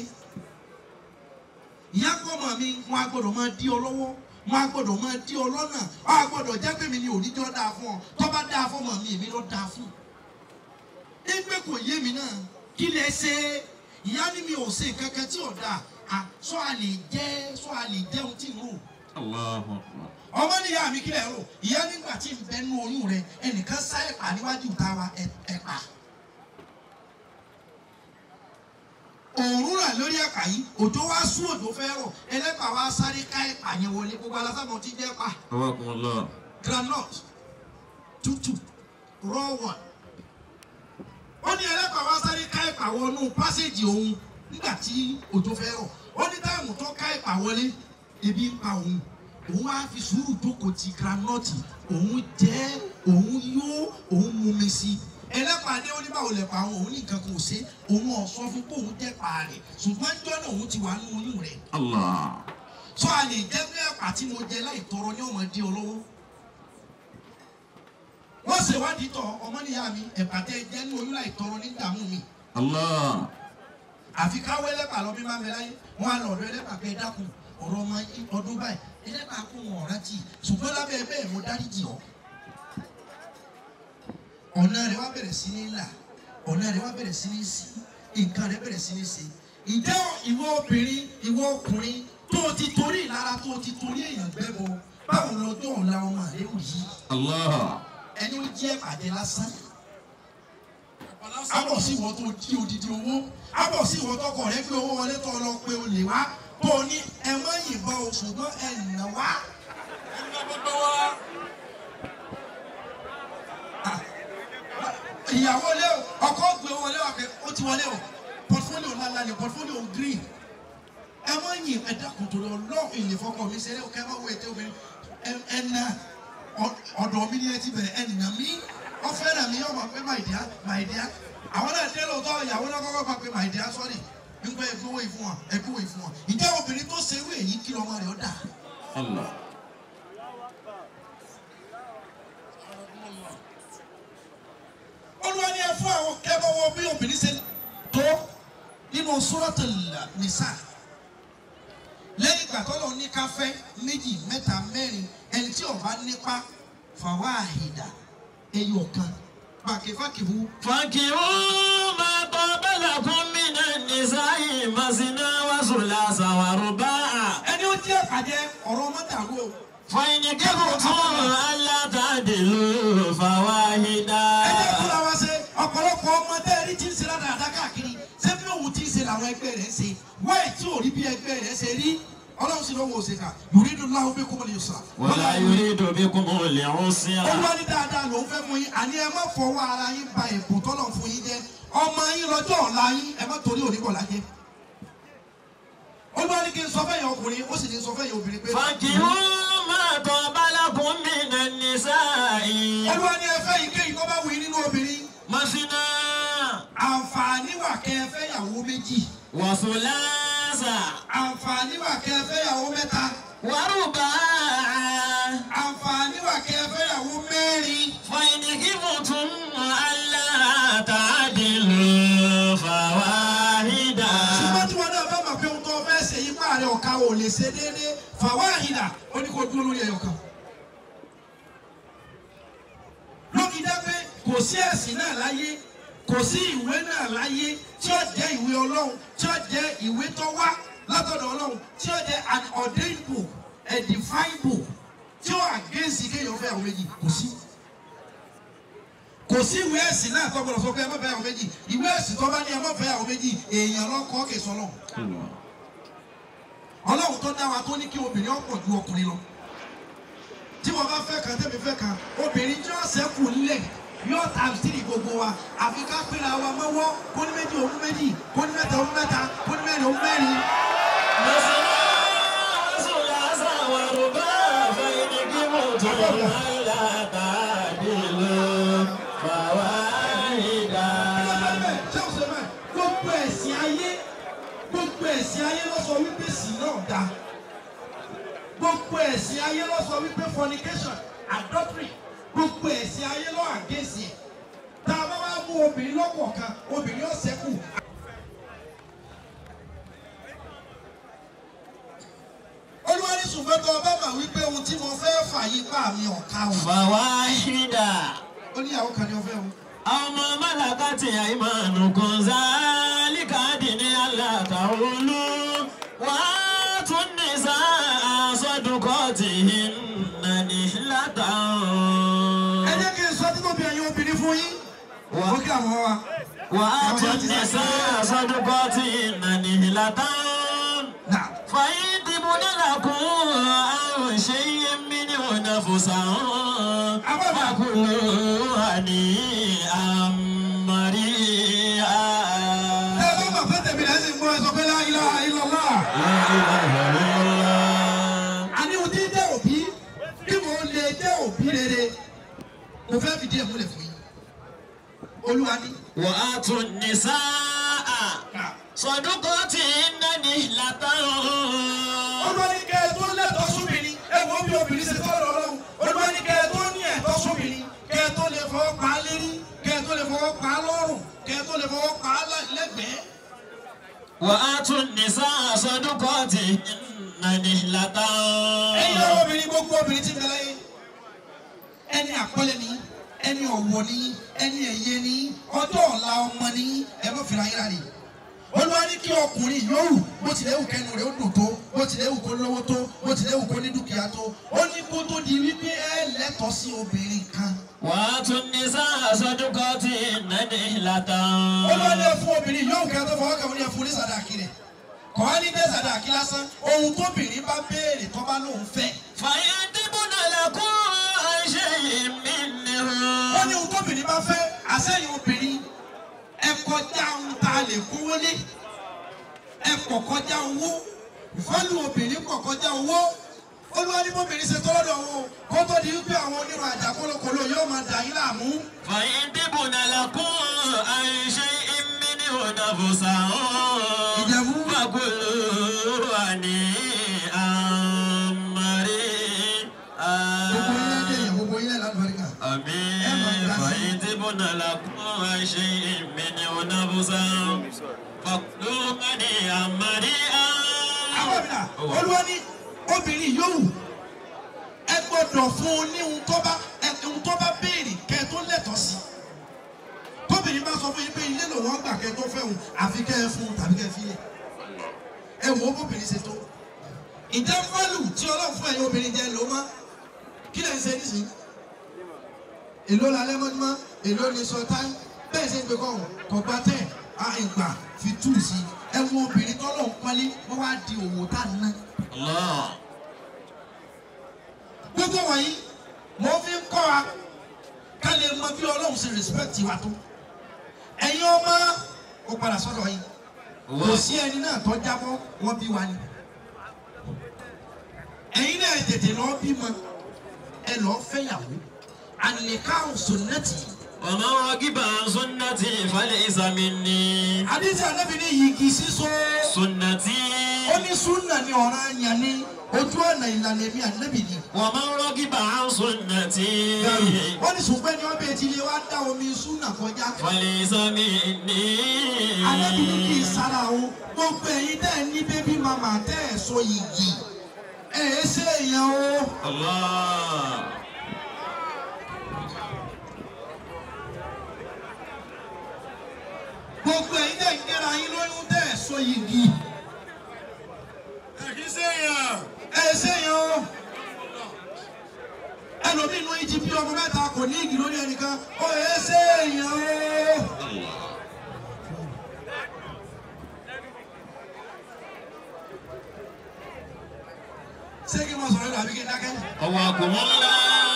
ìyá kọ́mọ mi wọn a gbọ́dọ̀ máa dí ọ lọ́wọ́ wọn a gbọ́dọ̀ máa dí ọ lọ́nà wọn a gbọ́dọ̀ jẹ́ pé mi ni òníjọ́ dáa fún ọ tó bá dáa fún ọmọ mi èmi ló dáa fún. ẹgbẹ́ kò yé mi náà kí lẹ ṣe ìyá ni mi ò ṣe kankan tí ò dáa à sọ àlè jẹ́ sọ àlè jẹun tí ń rò Allahu Akbar. ọmọ ní ìyá mi kí lẹ rò ìyá nígbà tí ń bẹ nú oyún rẹ ẹnìkan sá ẹ̀pà níwájú ìta wa ẹ̀- ẹ̀pà. òòrùn rà lórí ẹ̀pà yìí òjò wá sú òjò fẹ́ rọ̀ ẹlẹ́pà wá sáré ká ẹ̀pà yẹn wọlé gbogbo alásámọ̀ tí jẹ́ ẹ̀pà Tawakumullah. groundnut tútù raw one. ó ní ẹlẹ́pà wá sáré ká ẹ̀pà wọnú pásíjì òun nígbà tí òjò fẹ́ rọ̀ ó ní táìmù tó ká ẹ̀pà wọlé ebi ń pa òun òun wá fi sùúrù jókòó ti groundnut òun jẹ́ òun yó òun mumi sí i ẹlẹ́pàá ní oníbàwò lẹ̀pà àwọn òun ní nǹkan kò ṣe òun ọ̀sọ́ fún pé òun jẹ́ pa rẹ̀ ṣùgbọ́n jọ́nà òun ti wà nínú oyún rẹ̀ Allah. sọ àlè jẹ́ pé ẹ̀pà tí mo jẹ láì tọrọ ní ọmọ dí ọ lọ́wọ́ wọ́n ṣèwádìí tọ̀ ọmọnìyá mi ẹ̀pà tẹ jẹ́ ní oyún láì tọrọ ní ìdààmú mi Allah. àfi káwé ẹlẹ́pà lọ bí máa ń bẹ láyé wọ́n á lọ ọ̀dọ̀ ẹlẹ́pà pé ẹ dákun ọ̀rọ̀ ọmọ yín ọdún báyìí ẹlẹ́pà kó wọn ọ̀rá tì ṣùgbọ́n lábẹ́ bẹ́ẹ̀ mo dáríjì ọ́ ọ̀nà rẹ̀ wá bẹ̀rẹ̀ sí ní là ọ̀nà rẹ̀ wá bẹ̀rẹ̀ sí ní sí nǹkan rẹ̀ bẹ̀rẹ̀ sí ní ṣe ǹjẹ́ ìwọ obìnrin ìwọ ọkùnrin tó o ti torí ìlara tó o ti torí èèyàn gbẹ́bọ báwo lọ́jọ́ ọ̀la ọmọ rẹ̀ ò yí Allah. ẹni ó jẹ́ pàdé lásán abọ̀ sí ìwọ tó jí odidi owó abọ̀ sí ìwọ tọkọ rẹ pé owó wọlé tó lọ pé o lè wá tó o ní ẹ má yìnbọn o ṣùgbọ́n ẹ nà wá. Ah, ìyàwó lé o ọkọ gbé wọlé wa pé ó ti wọlé o portfolio ńláńlá ni portfolio green ẹ má yìn ẹ dákun torí ọlọ́run ìlè fọkọ mi ṣeré kẹ má wo ètò obìnrin ẹ ẹ na ọ- ọ̀dọ̀ mi ni ẹ ti bẹ̀rẹ̀ ẹ nà mí ọfẹ nà mí ọmọ pé my dear my dear àwọn náà dé lóòótọ́ ìyàwó náà kọ́kọ́ pa pé my dear sorry nígbà ẹ gbówó ìfún wa ẹ gbówó ìfún wa ìjẹ́ obìnrin tó ṣe wé yìí kí lọ́mọ rẹ̀ ó dà Allah. olúwa ni ẹ fún àwọn kẹ́bọ̀wọ́ bí obìnrin ṣe tó nínú Suratul Nisa lẹ́yìn ìgbà tó lọ ní káfẹ́ méjì mẹ́ta mẹ́rin ẹni tí ó bá nípa fàwáhìdà ẹyọ kan pàkífàkìfù فانكحوا ما طاب لكم من النساء مثنى وثلاث ورباع ẹni ó jẹ́ àjẹ́ ọ̀rọ̀ mọ́tàlú o. فإن كفرتم ألا تعدلوا فواحدا ẹ jẹ́ kó la wá ṣe ọ̀pọ̀lọpọ̀ ọmọdé rí tí ń ṣe ládàá káàkiri ṣé bí òun ti ń ṣe làwọn ẹgbẹ́ rẹ̀ ń ṣe wáyé tí ò rí bí ẹgbẹ́ rẹ̀ ṣe rí ọlọ́run sì lọ́wọ́ òṣèkà yuridu Allahu bikumul yusra. ولا يريد بكم العسر olúwa ní dáadáa ló ń fẹ́ fún yín àní ẹ má fọwọ́ ara yín ba ẹ̀bùn tọ́lọ̀ fún yín jẹ́ ọmọ yín lọ́jọ́ ọ̀la yín ẹ má torí òní bọ̀ lájẹ́. olúwa ní kí n sọ fẹ́yìn ọkùnrin ó sì ní sọ fẹ́yìn obìnrin pé. فانكحوا ما طاب لكم من النساء olúwa ní ẹ fẹ́ yìí kéyìí tó bá wù yín nínú obìnrin. مثنى àǹfààní wà kẹ́ ẹ fẹ́ yàwó méjì. وثلاث àǹfààní wà kẹ́ ẹ fẹ́ yàwó mẹ́ta. ورباع àǹfààní wà kẹ́ ẹ fẹ́yàwó mẹ́rin. فإن خفتم ألا تعدلوا فواحدة ṣùgbọ́n tí wọn náà bá mọ̀ pé ohun tó fẹ́ ṣe yípa rẹ̀ ọ̀ka ò lè ṣe déédéé fàwọn àhìnà ó ní kó dúró lórí ẹ̀yọ̀ kan. lókì dá pé kò sí ẹ̀sìn náà láyé kò sí ìwé náà láyé tí ó jẹ́ ìwé ọlọ́run tí ó jẹ́ ìwé tó wá látọ̀dọ̀ ọlọ́run tí ó jẹ́ an ordained book a defined book tí ó àgẹ́sì kéèyàn fẹ́ àwọn méjì kò sí kò sí ìwé ẹ̀sìn náà tó gbọdọ̀ sọ pé ẹ má fẹ́ àwọn méjì ìwé ẹ̀sìn tó bá ní ẹ má fẹ́ àwọn méjì èèyàn lọ́kọ́ kè sọ́nà ọlọ́run tó dá wa tó ní kí obìnrin ọ̀pọ̀ ju ọkùnrin lọ tí wọ́n bá fẹ́ kan tẹ́mi fẹ́ kan obìnrin tí wọ́n sẹ́kù nílẹ̀ yóò ta tìrì gbogbo wa àfi ká pèrè àwa mọ́wọ́ kó ní méjì òun méjì kó ní mẹ́ta òun mẹ́ta kó ní mẹ́rin òun mẹ́rin. مثنى وثلاث ورباع فإن خفتم ألا تعدلوا فواحدة ṣé o ṣe bẹ́ẹ̀ gbogbo ẹ̀sìn ayé gbogbo ẹ̀sìn ayé ló sọ wípé sí náà dá gbogbo ẹ̀sìn ayé ló sọ wípé fornication adultery gbogbo ẹ̀sìn ayé ló àgẹ́sì ẹ̀ tá a bá wá mú obìnrin lọ́kọ̀ọ̀kan obìnrin ó ṣẹ́kù. olúwa ní ṣùgbọ́n tó o bá mà wípé ohun tí mo fẹ́ fà yí pa mi ọ̀ka o. فواحدة ó ní ìyàwó kan ní ọfẹ́ o. أما ملكت أيمانكم ذلك أدنى ألا تعولوا وآتوا النساء صدقاتهن نحلة ẹ jẹ́ kí n sọ títóbi ẹ̀yin obìnrin fún yín. ó kí àwọn wa. وآتوا النساء صدقاتهن نحلة Now, فإن تبن لكم عن شيء منه نفسا فكلوا هنيئا مريئا ẹ bá mà fẹ́ tẹ̀mí rẹ̀ sì ń gbọ́ ẹ sọ pé la ilaha illallah. لا إله إلا الله àní ohun tí ń jẹ́ òbí bí mo lè jẹ́ òbí rere mo fẹ́ fìdí ẹ̀ múlẹ̀ fún yín. olúwa ní. وآتوا النساء صدقاتهن نحلة olúwa ní kẹ́ ẹ tó lẹ́tọ̀ọ́ sóbìnrin ẹ wo bí obìnrin ṣe tọrọ ọlọ́run olúwa ní kẹ́ ẹ tó ní ẹ̀tọ́ sóbìnrin kẹ́ ẹ tó lè fọwọ́ pa á lérí kẹ́ ẹ tó lè fọwọ́ pa á lọ́rùn kẹ́ ẹ tó lè fọwọ́ pa á lẹ́gbẹ̀ẹ́. وآتوا النساء صدقاتهن نحلة ẹ̀yin ọ̀rọ̀ obìnrin gbogbo obìnrin ti bẹ̀rẹ̀ yín ẹni àpọ́nlé ni ẹni ọ̀wọ̀ ni ẹni ẹ̀yẹ ni ọjọ́ ọ̀la ọmọ ni ẹ má fìlà yín rárẹ̀ olúwa ní kí ọkùnrin yòówù bó tilẹ̀ wù kẹnu rẹ̀ ó dùn tó bó tilẹ̀ wù kó lówó tó bó tilẹ̀ wù kó ní dúkìá tó ó ní kó tó di wípé ẹ lẹ́tọ̀ọ́ sí obìnrin kan وآتوا النساء صدقاتهن نحلة olúwa ní ẹ fún obìnrin yòówù kẹ́ tó fọwọ́ kẹ́wọ́n ní ẹ fún ní sàdáàkì rẹ̀ kọ́ á ní dé sàdáàkì lásán ohun tóbìnrin bá béèrè tó bá lóun fẹ́ فإن تبن لكم عن شيء منه wọ́n ní ohun tóbìnrin bá fẹ́ àsẹ́yìn obìnrin ẹ kọjá ohun tá a lè kówó lé ẹ kọ̀ kọjá owó ìfọ́lù obìnrin kọ̀ kọjá owó olúwa ní bóbìnrin ṣe tọ́lọ́dọ̀ wọn kó tó di wípé àwọn onírun àjà kólókòló yóò máa dà yín láàmú. فإن تبن لكم عن شيء منه نفسا Ìjẹ̀bú. فكلوا هنيئا مريئا gbogbo yín lẹ́dẹ̀ yẹn gbogbo yín lẹ́dẹ̀ lálùbáríkà. آمين فإن تبن لكم عن شيء منه نفسا فكلوا هنيئا مريئا àwọn àbílà olúwa ní obìnrin yòówù ẹ gbọ́dọ̀ fún un ní ohun tó bá ẹ ohun tó bá béèrè kẹ́ ẹ tó lẹ́tọ̀ọ́ sí tóbìnrin bá sọ fún yín pé ilé lòun á gbà kẹ́ ẹ tó fẹ́ òun àfi kẹ́ ẹ fún un tàbí kẹ́ ẹ fi lẹ̀ ẹ wò ó bóbìnrin ṣe tó ìjẹ́ fọ́lù tí ọlọ́run fún ẹ̀yin obìnrin jẹ́ ló má kí lè ń ṣe nísìnyí èló la lẹ́mọ́júmọ́ èló ni sọ táyé bẹ́ẹ̀ ṣe ń gbé kọ́hún kọ̀gbá tẹ̀ á ìgbà fi tú sí i ẹ wo obìnrin tọ́lọ̀ ń pọ́nlé wọ́n wá di òwò tá a ná. الله gbogbo wọ̀nyí mo fi ń kọ́ wa ká lè mọ bí ọlọ́run ṣe respect wa tó ẹ̀yin ọmọ ó padà sọ́dọ̀ yín kò sí ẹni náà tó jábọ́ wọ́n bí wa ni ẹ̀yin náà tètè lọ́ọ́ bímọ ẹ lọ́ọ́ fẹ́yàwó àlèkà sunnati ومن رغب عن سنتي فليس مني àdìsí ànábì ní yìgì sísọ سنتي ó ní súnà ní ọ̀ràn àyàn ní ojú ọ̀nà ìlànà èmi ànábì ni. ومن رغب عن سنتي wọ́n ní ṣùgbọ́n ní ọbẹ̀ tí ilé wa dá omi súnà kọjá. فليس مني ànábì ní kì í sára o gbogbo ẹ̀yin tẹ́ ẹ ní bébí màmá tẹ́ ẹ sọ yìí ẹ̀ ẹ́ ṣe èèyàn o. الله gbogbo ẹ̀yin tẹ́ ẹ ń gbéra yín lóyún tẹ́ ẹ sọ yìí ẹ kì í sèyàn. ẹ̀ ẹ́ ṣe èèyàn o. ẹlòmíì inú yìí ti bí ọmọ mẹ́ta kò ní igi lórí ẹnìkan ó ẹ̀ ẹ́ ṣe èèyàn o. ṣé kí n máa sọ̀rọ̀ àbí kí n dákẹ́? قواكم الله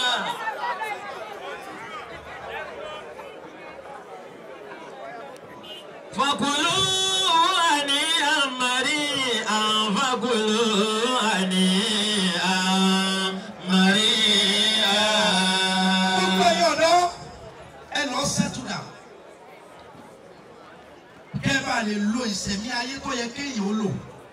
فكلوا هنيئا مريئا فكلوا هنيئا gbogbo مريئا ẹ̀yin ọ̀dọ́ ẹ lọ settle down kẹ́ ẹ bá lè lo ìsẹ̀mí ayé tó yẹ kéèyàn ó lò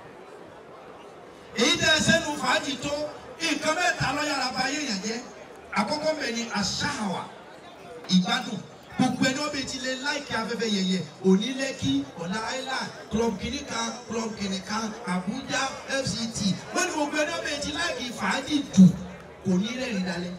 èyí tẹ́ ẹ sẹ́nu fàájì tó nǹkan mẹ́ta lọ́yàrá bá yéèyàn jẹ́ àkọ́kọ́ bẹ̀ ni àṣàwà ìgbádùn gbogbo ẹni wọ́n bẹ ti lè láìkí afẹ́fẹ́ yẹyẹ òní lẹ́kí ọ̀la island club kìnní kan club kìnní kan abuja fct wọ́n ní gbogbo ẹni wọ́n bẹ ti láìkí fàájì jù kò ní rẹ́rìn dalẹ̀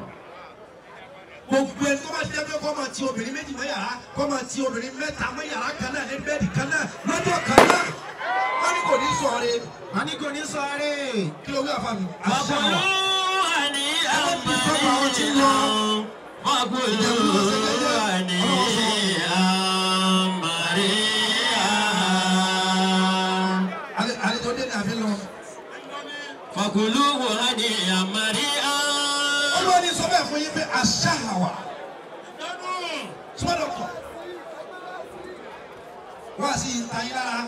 gbogbo ẹni tó bá ti dẹ́gbẹ́ kọ́ máa ti obìnrin méjì mọ́ yàrá kọ́ máa ti obìnrin mẹ́ta mọ́ yàrá kan náà ní bẹ́ẹ̀dì kan náà lọ́jọ́ kan náà wọ́n ní kò ní sọ̀rọ̀ wọ́n ní kò ní sọ̀rọ̀ kí ló wí àfa mi. فكلوا هنيئا مريئا فكلوا هنيئا مريئا Ale- àlejò dé ní àfi lọ. فكلوه هنيئا مريئا olúwa ní sọ bẹ́ẹ̀ fún yín pé àṣà àwà Gbádùn. sọ́dọ̀ kọ̀ wá sí ìta yín lára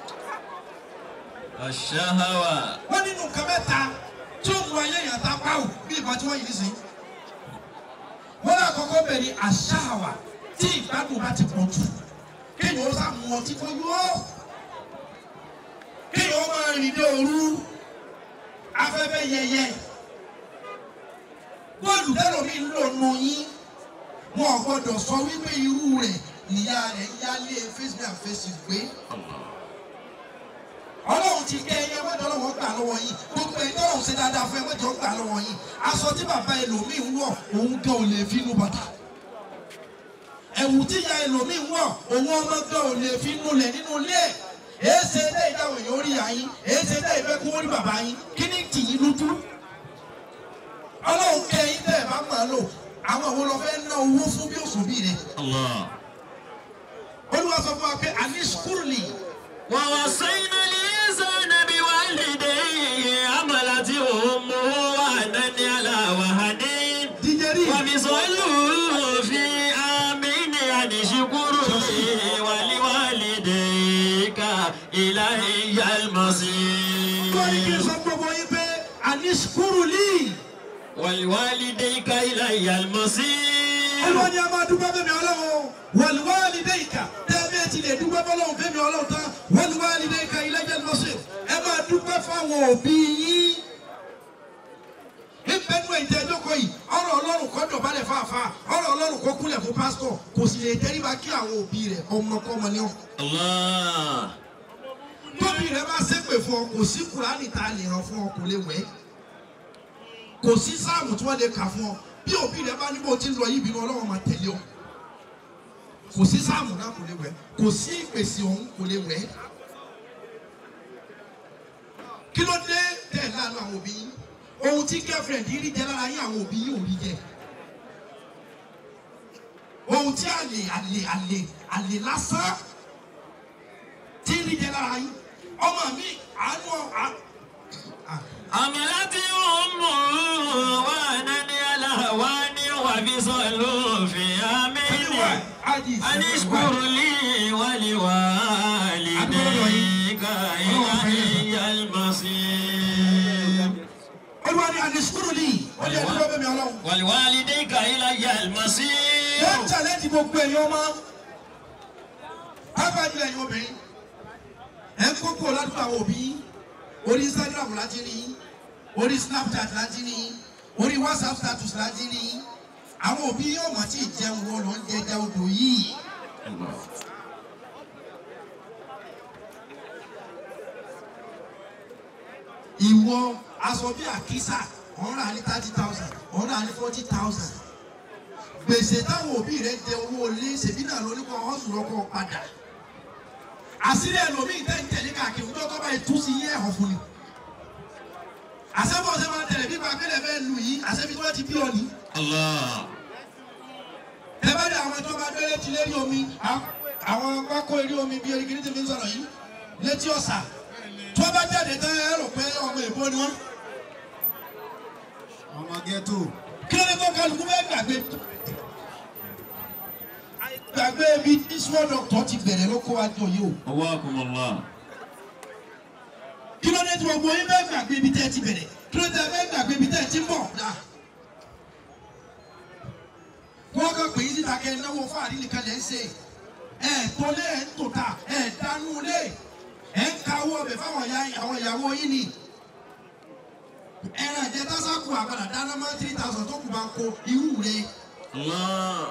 الشهوة wọ́n nínú nǹkan mẹ́ta tí ó mú ayé yàn tá pàwọ́ bí ìbọn tí wọ́n yìí sí. wọ́n náà kọ́kọ́ bẹ̀ ní àṣà àwà tí ìgbádùn bá ti pọ̀ jù kéèyàn ó sá mu ọtí kó yó kéèyàn ó máa rìn dé òru afẹ́fẹ́ yẹyẹ bọ́ọ̀lù tẹ́lọ̀mí ń lò nù yín wọn ò gbọ́dọ̀ sọ wípé irú rẹ̀ ìyá rẹ̀ ń yálé facebook and facebook gbé ọlọ́run ti kẹ́ ẹyẹ wọ́n dọ́lọ́wọ́ gbà lọ́wọ́ yín gbogbo ẹ̀yin tọ́lọ́run ṣe dáadáa fún ẹ wọ́n jọ gbà lọ́wọ́ yín aṣọ tí bàbá ẹlòmíì ń wọ̀ òun gan ò lè fi inú bàtà ẹ̀wù tí ìyá ẹlòmíì ń wọ̀ òun ọmọ gan ò lè fi inú lẹ̀ nínú ilé ẹ̀ èé ṣe dé ìdáhùn èèyàn orí ìyá yín èé ṣe dé ìfẹ́ kó rí bàbá yín kí ni tì yín lójú ọlọ́run kẹ́ ẹ̀yin tẹ́ ẹ̀ bá máa lò àwọn àwọn lọ fẹ́ ná owó fún bí òṣùbí rẹ̀ الله olúwa sọ fún wa pé àní skúrúlì ووصينا الإنسان بوالديه حملته أمه وهنا على وهن díjẹ́rì وفصاله في عامين أن اشكر لي ولوالديك إلي lórí kí n المصير sọ gbogbo yín pé àní skúrúlì. ولوالديك إلي المصير olúwa ni a máa dúpẹ́ fẹ́mi ọlọ́run wàlúwàlì dẹ́yìká tẹ́ẹ̀mẹ́ ti lè dúpẹ́ fọlọ́run fẹ́mi ọlọ́run tán wàlúwàlì dẹ́yìká iléeṣẹ́ lọ́sẹ̀ ẹ máa dúpẹ́ fáwọn òbí yín. ìbẹ́nu ẹ̀jẹ̀ ẹjọ́kọ̀ yìí ọ̀rọ̀ ọlọ́run kọ́ dọ̀bálẹ̀ fáfá ọ̀rọ̀ ọlọ́run kọ́ kúnlẹ̀ fún pásítọ̀ kò sì lè tẹríba kí àwọn òbí rẹ̀ ọmọkọ́mọ ní ọ̀. الله tóbi rẹ̀ bá ṣépè fún ọ kò sí kùránì tá a lè ràn fún ọ kò lè wẹ̀ kò sí sáàmù tí wọ́n lè kà fún ọ bí òbí rẹ̀ bá ní bó ti ń lọ yìí ìbínú ọlọ́run máa tẹ̀lé ọ kò sí sáàmù náà kò lè wẹ̀ kò sí ìpèsè ọ̀hún kò lè wẹ̀ kí ló dé tẹ̀ lánàá àwọn òbí yín ohun tí girlfriend yìí rí jẹ lára yín àwọn òbí yín ò rí jẹ ohun tí àlè àlè àlè àlè lásán tí rí jẹ lára yín ọmọ mi àánú à- à- حملته أمه وهنا على وهن وفصاله في عامين Adi أن اشكر لي ولوالديك إلي المصير olúwa ni àdìsúrù ni ó ní ẹni bẹ́ẹ̀ mi ọlọ́run. ولوالديك إلي wọ́n المصير challenge gbogbo ẹ̀yin ọmọ pápájú ẹ̀yin obìnrin ẹ̀ ń kókó ládùúgbò àwọn òbí yín. orí Instagram láti rí yín orí snapchat láti ní orí whatsapp status láti ní àwọn òbí yóò mọ̀ tí ì jẹun wọn lọ ń jẹjẹ odò yìí. ìwọ aṣọ bíi àkísà ọ̀hún rà ní thirty thousand ọ̀hún rà ní forty thousand gbèsè táwọn òbí rẹ jẹ owó ilé ṣèbí náà ló ní kọ́ ọ̀sùn lọ́kọ́ padà àṣírí ẹlòmíì tẹ́ ń tẹ̀lé káàkiri ọjọ́ tó bá yẹ tú sí yẹ ẹ̀họ́ fún ni àṣẹ́bọ̀ ṣe máa tẹ̀lé bí pàkẹ́lẹ̀ fẹ́ lù yìí àṣẹ́bí tó bá ti bí ọ ní. ẹ bá dé àwọn tó bá dé létí lérí omi àwọn pákó eré omi bí eré kìíní ń sọ̀rọ̀ yìí létí ọ̀sà tó bá jáde tán ẹ rò pé ọmọ èbó ni wọ́n. ọmọ ghetto. kí ló dé tó kálukú fẹ́ gbàgbé gbàgbé ibi tí small doctor ti bẹ̀rẹ̀ ló kó wa jọ yìí o. Awakumullah. kí ló dé tí gbogbo yín fẹ́ gbàgbé ibi tẹ́ ẹ ti bẹ̀rẹ̀ kí ló dé tí ẹ fẹ́ gbàgbé ibi tẹ́ ẹ ti ń bọ̀. wọ́n kàn pé yín síta kẹ́ ẹ náwó fáàrí nìkan lẹ́ ń ṣe ẹ̀ tó lé ẹ̀ ń tò ta ẹ̀ dánú lé ẹ̀ ń ka owó ọbẹ̀ fáwọn ìyá- àwọn ìyàwó yín ni. ẹran ìjẹ tásákù àgbàdà dáná máa three thousand tó kù bá ń kó irú rẹ̀ Allah.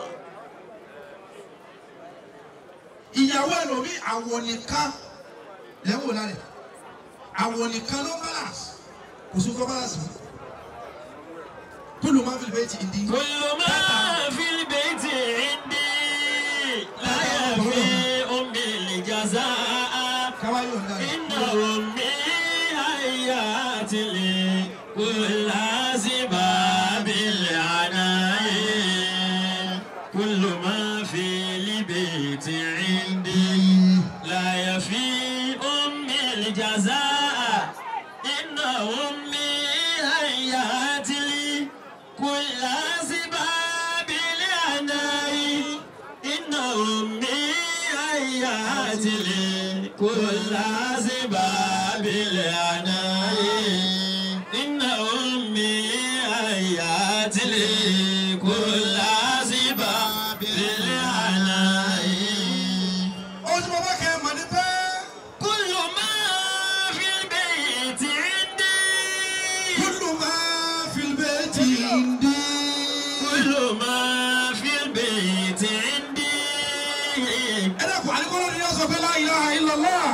ìyàwó ẹlòmíì àwọ̀ nìkan lẹ́wọ̀ lálẹ́ àwọ̀ nìkan ló balance kò sí kọ́ balance mi kúlù máa fi bẹ́ẹ̀ ti ìdí. كل ما في البيت عندي لا يفي أمي الجزاء káwáyé ọ̀dà rẹ̀. إن أمي هيات لي كل سباب العناء كل ما في البيت عندي لا يفي أمي الجزاء إن أمي هيات لي كل سباب العناء إن أمي هيات لي كل سباب العناء إن أمي هيات لي كل سباب العناء ó ti bọ́ bá kẹ́ ẹ mọ̀ ní pẹ́. كل ما في البيت عندي kúlù máa fi bẹ́ẹ̀ ti ìdí. كل ما في البيت عندي ẹ dẹ́kun àdìgbọ́lọ́ ni yóò sọ pé la ilaha illallah.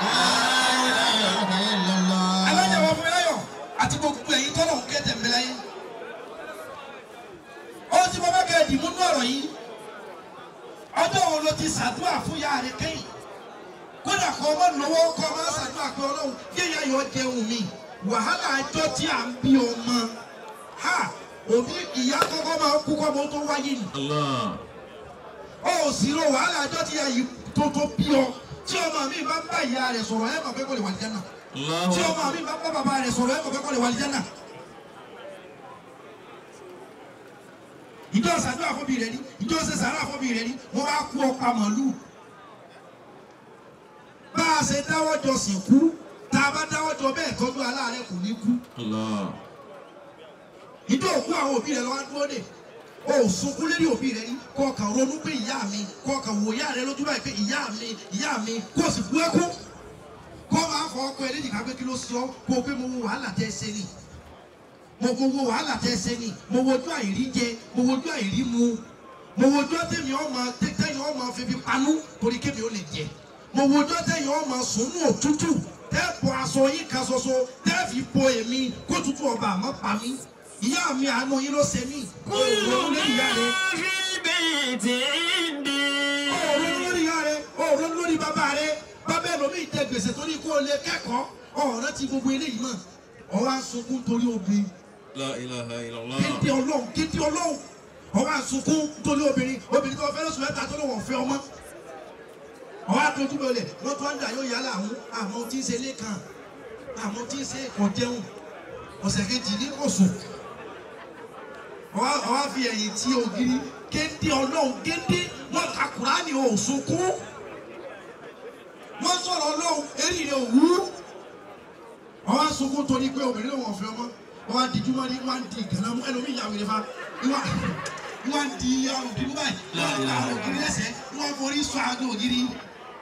alájà wa fún mi láyọ̀ àti gbogbo ẹ̀yin tọ́lọ̀ ń kẹ́tẹ̀ mi láyé. ó ti bọ́ bá kẹ́ ẹ dìmú nú ọ̀rọ̀ yìí. ọjọ́ wo ló ti ṣàdúrà fún ìyá rẹ kẹ́yìn kódà kọ́ ọmọ lọ́wọ́ kọ́ ọmọ ṣàdúrà pé ọlọ́run yéèyàn yọ jẹun mi wàhálà ẹjọ́ tí à ń bí ọmọ ha òbí ìyá kọ́kọ́ máa kú kọ́ ọmọ tó wáyé ni الله ó sì ro wàhálà ẹjọ́ tí ìyá yìí tó tó bí ọ tí ọmọ mi bá ń bá ìyá rẹ̀ sọ̀rọ̀ ẹ̀ mọ̀ pé kò lè wà lìjánà tí الله ọmọ mi bá ń bá bàbá rẹ̀ sọ̀rọ̀ ẹ̀ mọ̀ pé kò lè wà lìjánà. ìjọ ṣàdúrà fún mi rẹ ni ìjọ ṣe sàrà fún mi rẹ ni wọ́n bá kú ọ̀pá màlúù bá a ṣe dáwọ́ jọ sìnkú tá a bá dáwọ́ jọ bẹ́ẹ̀ tọ́jú aláàárẹ̀ kò ní kú الله ìjọ òkú àwọn òbí rẹ lọ́wọ́ dúró dè o ò sunkún lérí òbí rẹ rí kó o kàn ronú pé ìyá mi kó o kàn wò ìyá rẹ lójú báyìí pé ìyá mi ìyá mi kó o sì bú ẹkún kó o máa fọ ọkọ ẹ léjìká pé kí ló sọ kó o pé mo wo wàhálà tẹ ẹ ṣe ni mo mo wo wàhálà tẹ ẹ ṣe ni mo wojú àìrí jẹ mo wojú àìrí mu mo wojú tẹ̀mí ọmọ tẹ̀yìn ọmọ fífi panú torí kémi ó lè jẹ mo wojú tẹ̀yìn ọmọ sùnú òtútù tẹ́ bọ aṣọ yín kan ṣoṣo tẹ́ fi bo èmi kó tutù ọba àmọ́ pa mí ìyá mi àánú yín ló ṣe mí كل òòrùn lórí ìyá rẹ ما في البيت عندي òòrùn lórí ìyá rẹ òòrùn lórí bàbá rẹ bàbá ẹlòmíì jẹ gbèsè torí kó o lè kẹ́kọ̀ọ́ ọ̀rẹ́ ti gbogbo eléyìí mọ̀ ọwọ́ àsunkún torí obìnrin لا إله إلا الله kéde ọlọ́run kéde ọlọ́run ọwọ́ àsunkún torí obìnrin obìnrin tó fẹ́ lóṣù mẹ́ta tó ló wọ̀n fẹ́ ọmọ ọwọ́ àtọ́jú bọ̀lẹ̀ wọ́n tó ń dà yóò yálà àwọn àmọ́ tí ń ṣe lẹ́kàn àmọ́ tí ń ṣe kò jẹun ọ̀sẹ̀ kejì ní kò sùn ọwọ́ ọwọ́ fi ẹ̀yìn tí ògiri kéde ọlọ́run kéde wọ́n ka kùránì ò sunkún wọ́n sọ̀rọ̀ ọlọ́run eré rẹ̀ òwú ọwọ́ sunkún torí pé obìnrin ló wọ̀n fẹ́ ọmọ wọ́n á di júmọ́ ní wọ́n á di gànà mú ẹlòmíì yà wèrè fa wọ́n wọ́n á di àrùn kìíní báyìí wọ́n á di àrùn kìíní lẹ́sẹ̀ wọ́n forí sọ àgọ́ ògiri.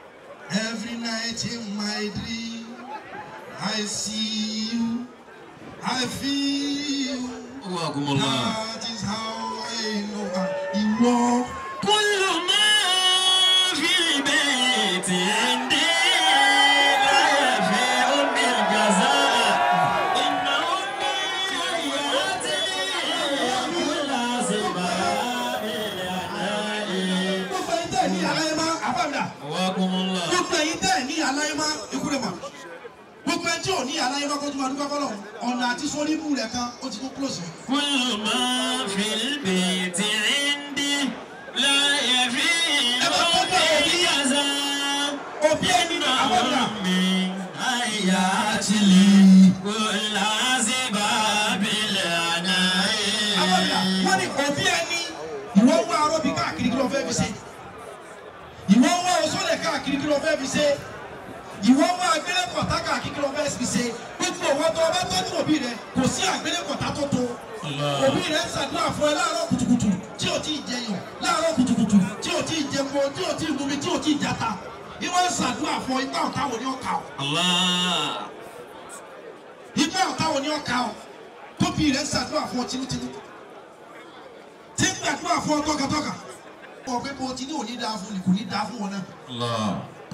Every night in my dream I see you I feel Wakumullah. that is how I know I ìwọ. كل ما في البيت عندي لا يفيء بالجزاء إن أمي يأتي كل سباب العناء gbogbo ẹyin tẹ́ ẹ̀ ní aláyémá àbámdà وكم الله gbogbo ẹyin tẹ́ ẹ̀ ní aláyémá ikú rẹ̀ mọ̀ gbogbo ẹni tí ò ní aláyémá kó tó máa dúpẹ́ fọlọ́ ọ̀nà àti sórí ibú rẹ̀ kan ó ti kó close yẹn. كل ما في البيت عندي لا يفيء بالجزاء òbí ẹni ní àbámdà من آيات لي كل سباب العناء àbámdà wọ́n ní òbí ẹni ìwọ ń wá arọ́bí káàkiri kí ló fẹ́ fi ṣe ìwọ ń wá oṣoolẹ̀ káàkiri kí ló fẹ́ fi ṣe ìwọ ń wá agbélépọ̀tà káàkiri kí ló fẹ́ fi ṣe gbogbo ìwọ tó o bá tọ́jú òbí rẹ kò sí agbélépọ̀tà tó tó òbí rẹ ń ṣàdúrà fún ẹ láàárọ̀ kùtùkùtù tí ò tí ì jẹyàn láàárọ̀ kùtùkùtù tí ò tí ì jẹpo tí ò tí ì mumi tí ò tí ì jata ìwọ ń ṣàdúrà fún ọ ipá ọ̀tá wo ni ó kà ọ́ الله ipá ọ̀tá wo ni ó kà ọ́ tóbi rẹ ń ṣàdúrà fún ọ tinútinú tí ń gbàdúrà fún ọ tọ́kàtọ́kà ọ pé bó ti ní òní dáa fún ni kò ní dáa fún wọn náà الله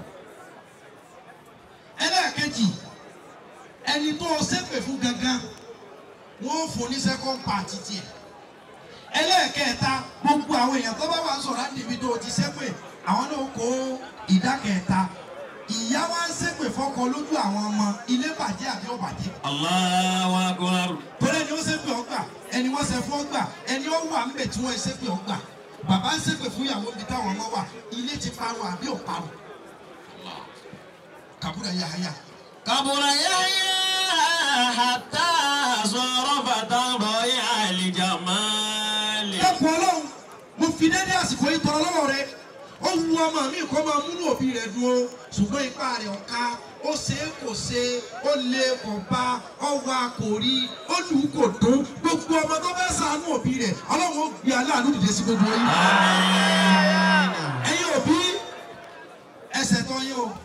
ẹlẹ́ẹ̀kejì ẹni tó o ṣépè fún gangan wọ́n fún ní second part tiẹ̀ ẹlẹ́ẹ̀kẹta gbogbo àwọn èèyàn tó bá wà ń sọ̀rọ̀ níbi tó o ti ṣépè àwọn náà kó ìdá kẹta ìyá wa ń ṣépè fọ́kọ lójú àwọn ọmọ ilé bàjẹ́ àbí ó bàjẹ́ الله أكبر torí ẹni ó ṣépè ọgbà ẹni wọ́n ṣe fún ọgbà ẹni ó wà ńbẹ̀ tí wọ́n ṣépè ọgbà bàbá ń ṣépè fún ìyàwó mi táwọn ọmọ wà ilé ti parun àbí ò parun kàbúrà yahaya. كبر يحيى حتى صار فتى ضيع الجمال dákun ọlọ́run mo fi dédé àsìkò yìí tọrọ lọ́wọ́ rẹ ó wu ọmọ mi kó máa múnú òbí rẹ dúró ṣùgbọ́n ipá rẹ̀ ọ̀ka ó ṣe é kò ṣe ó lé kò bá ó wá kò rí ó lù ú kò dún gbogbo ọmọ tó fẹ́ ṣàánú òbí rẹ̀ ọlọ́run ó gbé aláàánú dìde sí gbogbo yín. ẹ̀yin òbí ẹsẹ̀ tán yín o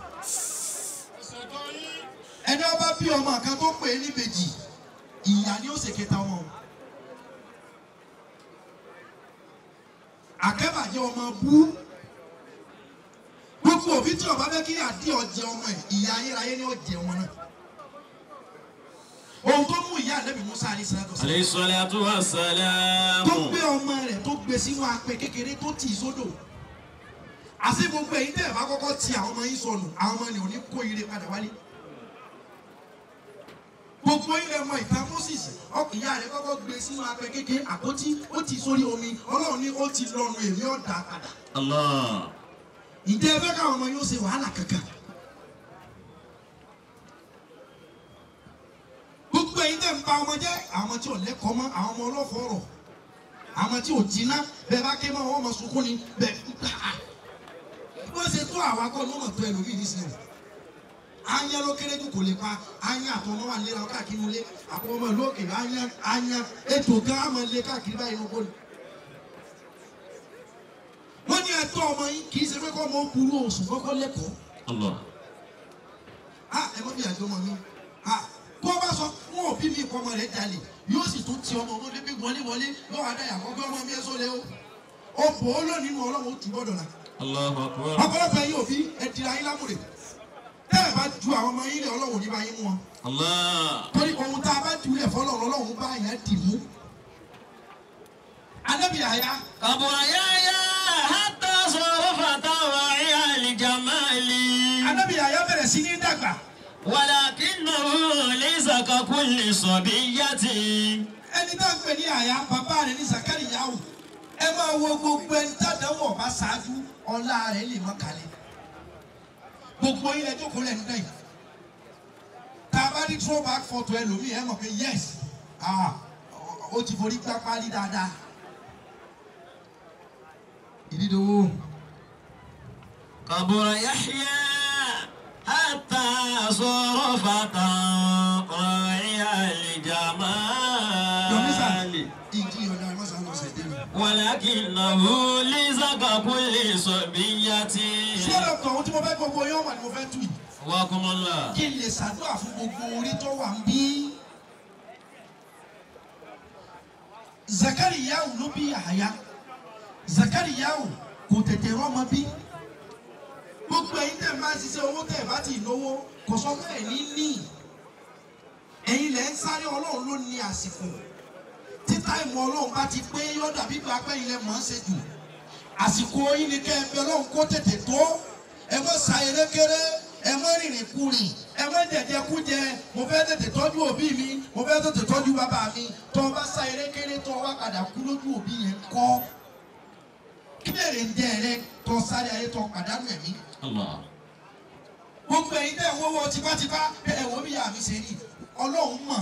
ẹni ọba bí ọmọ kan tó pè é níbejì ìyá ni ó ṣe kẹta wọn o. àkẹ́bàjẹ́ ọmọ bú gbogbo òbí tí ọba fẹ́ kí àdí ọjẹ ọmọ ẹ̀ ìyá ayérayé ni ọjẹ wọn náà ohun tó mú ìyá àlẹ́bí musa ní sẹ́dọ̀ sí عليه الصلاة والسلام tó gbé ọmọ rẹ̀ tó gbé sínú apẹ kékeré tó tì í sódò àti gbogbo èyí tẹ̀ bá kọ́kọ́ ti àwọn ọmọ yín sọnù àwọn ọmọ ni ò ní kó ire padà wálé gbogbo ilẹ̀ mọ ìta moses ọkùnrin ìyá rẹ̀ kọ́kọ́ gbé sínú apẹ kékeré àpótí ó ti sórí omi ọlọ́run ní ó ti lọ́nu èmi ọ̀dà padà الله ǹjẹ́ ẹ fẹ́ káwọn ọmọ yóò ṣe wàhálà kankan. gbogbo ẹ̀yin tẹ̀ ń ba ọmọ jẹ́ àwọn tí ò lẹ́kọ̀ọ́ mọ́ àwọn ọmọ ọlọ́fọ̀ọ́rọ̀ àwọn tí ò jiná bẹ́ẹ̀ bá ké mọ́ àwọn ọmọ sunkún ni bẹ́ẹ̀ wọ́n ṣe tó àwa kọ́ ní ọmọ tó ẹlòmíì nísìnyí anya ló kéré jù kò lè pa anya àtọ̀ ọmọ wa ń lera káàkiri ilé àpò ọmọ ìlú òkè anya anya ètò gan àmọ́ ilé káàkiri báyìí ló kọ́ ni wọ́n ní ẹ̀tọ́ ọmọ yín kì í ṣe pé kọ́ ọmọ burú oṣù kọ́kọ́ lẹ́kọ̀ọ́ الله a ẹ mọ́ bí àjọ ọmọ mi a kó bá sọ fún òbí mi kọ́ ọmọ rẹ̀ jalè yóò sì tún ti ọmọ ọmọdé bí wọlé wọlé yóò wá dáyà kọ́ pé ọmọ mi ẹ sọ lé o ó bò ó lónìí nínú ọlọ́run ó tù gbọ́dọ̀ la الله أكبر ọ̀pọ̀lọpọ̀ ẹ̀yin òbí ẹ dira yín lámùrè tẹ́ ẹ bá ju àwọn ọmọ yín lé ọlọ́run ò ní bá yín mú wọn الله torí ohun tá a bá ju lẹ̀ fọlọ́run ọlọ́run bá yẹn dì mú. anábì àyà كبر يحيى حتى صار فتى ضيع الجمال anábì àyà bẹ̀rẹ̀ sí ní dàgbà ولكنه ليس ككل صبية ẹni tá a pè ní àyà bàbá rẹ̀ ní zakari yahu ẹ máa wo gbogbo ẹni tàdáwọ̀ ọba ṣáájú ọlá rẹ̀ lè mọ́ kalẹ̀ gbogbo ilẹ̀ jókòó lẹ́nu náà yìí tá a bá ní throwback photo ẹlòmíì ẹ mọ̀ pé yes ah, ó ti forí gbá pálí dáadáa ìdídòwò كبر يحيى حتى صار فتى ضيع yọmísà الجمال ìdí ọ̀dà ẹ̀mọ́sà lọ sẹ̀ dé mi. ولكنه ليس ككل صبية sọ́dọ̀ kan ohun tí mo fẹ́ gbogbo yóò wà ní mo fẹ́ tù yìí وكم الله kí n lè ṣàdúrà fún gbogbo orí tó wà ń bí zakariyahu ló bí yahaya zakariyahu kò tètè rọ́mọ bí gbogbo ẹ̀yin tẹ́ máa ń ṣiṣẹ́ owó tẹ́ bá ti náwó kò sọ pé ẹ̀ ní ní ẹ̀yin lẹ́ ń sáré ọlọ́run ló ní àsìkò tí táìmù ọlọ́run bá ti pé yóò dàbí gba pé ilẹ̀ mọ̀ ń ṣe jù àsìkò yín ni kẹ́ ẹ bẹ ọlọ́run kó tètè tó ẹ mọ̀ sa erékeré ẹ mọ̀ rìnrìn kurìn ẹ mọ̀ jẹjẹ kújẹ mo fẹ́ tètè tọ́jú òbí mi mo fẹ́ tètè tọ́jú bàbá mi tó o bá sa erékeré tó o wá padà kú lójú òbí yẹn kọ́ kí lèrè ń jẹ rẹ tó o sáré ayé tó o pàdánù ẹ̀mí Allah. gbogbo ẹ̀yin tẹ́ ẹ̀ wọ́wọ́ tipátipá ẹ ẹ̀ wọ́n bí yà mí ṣe rí ọlọ́run mọ̀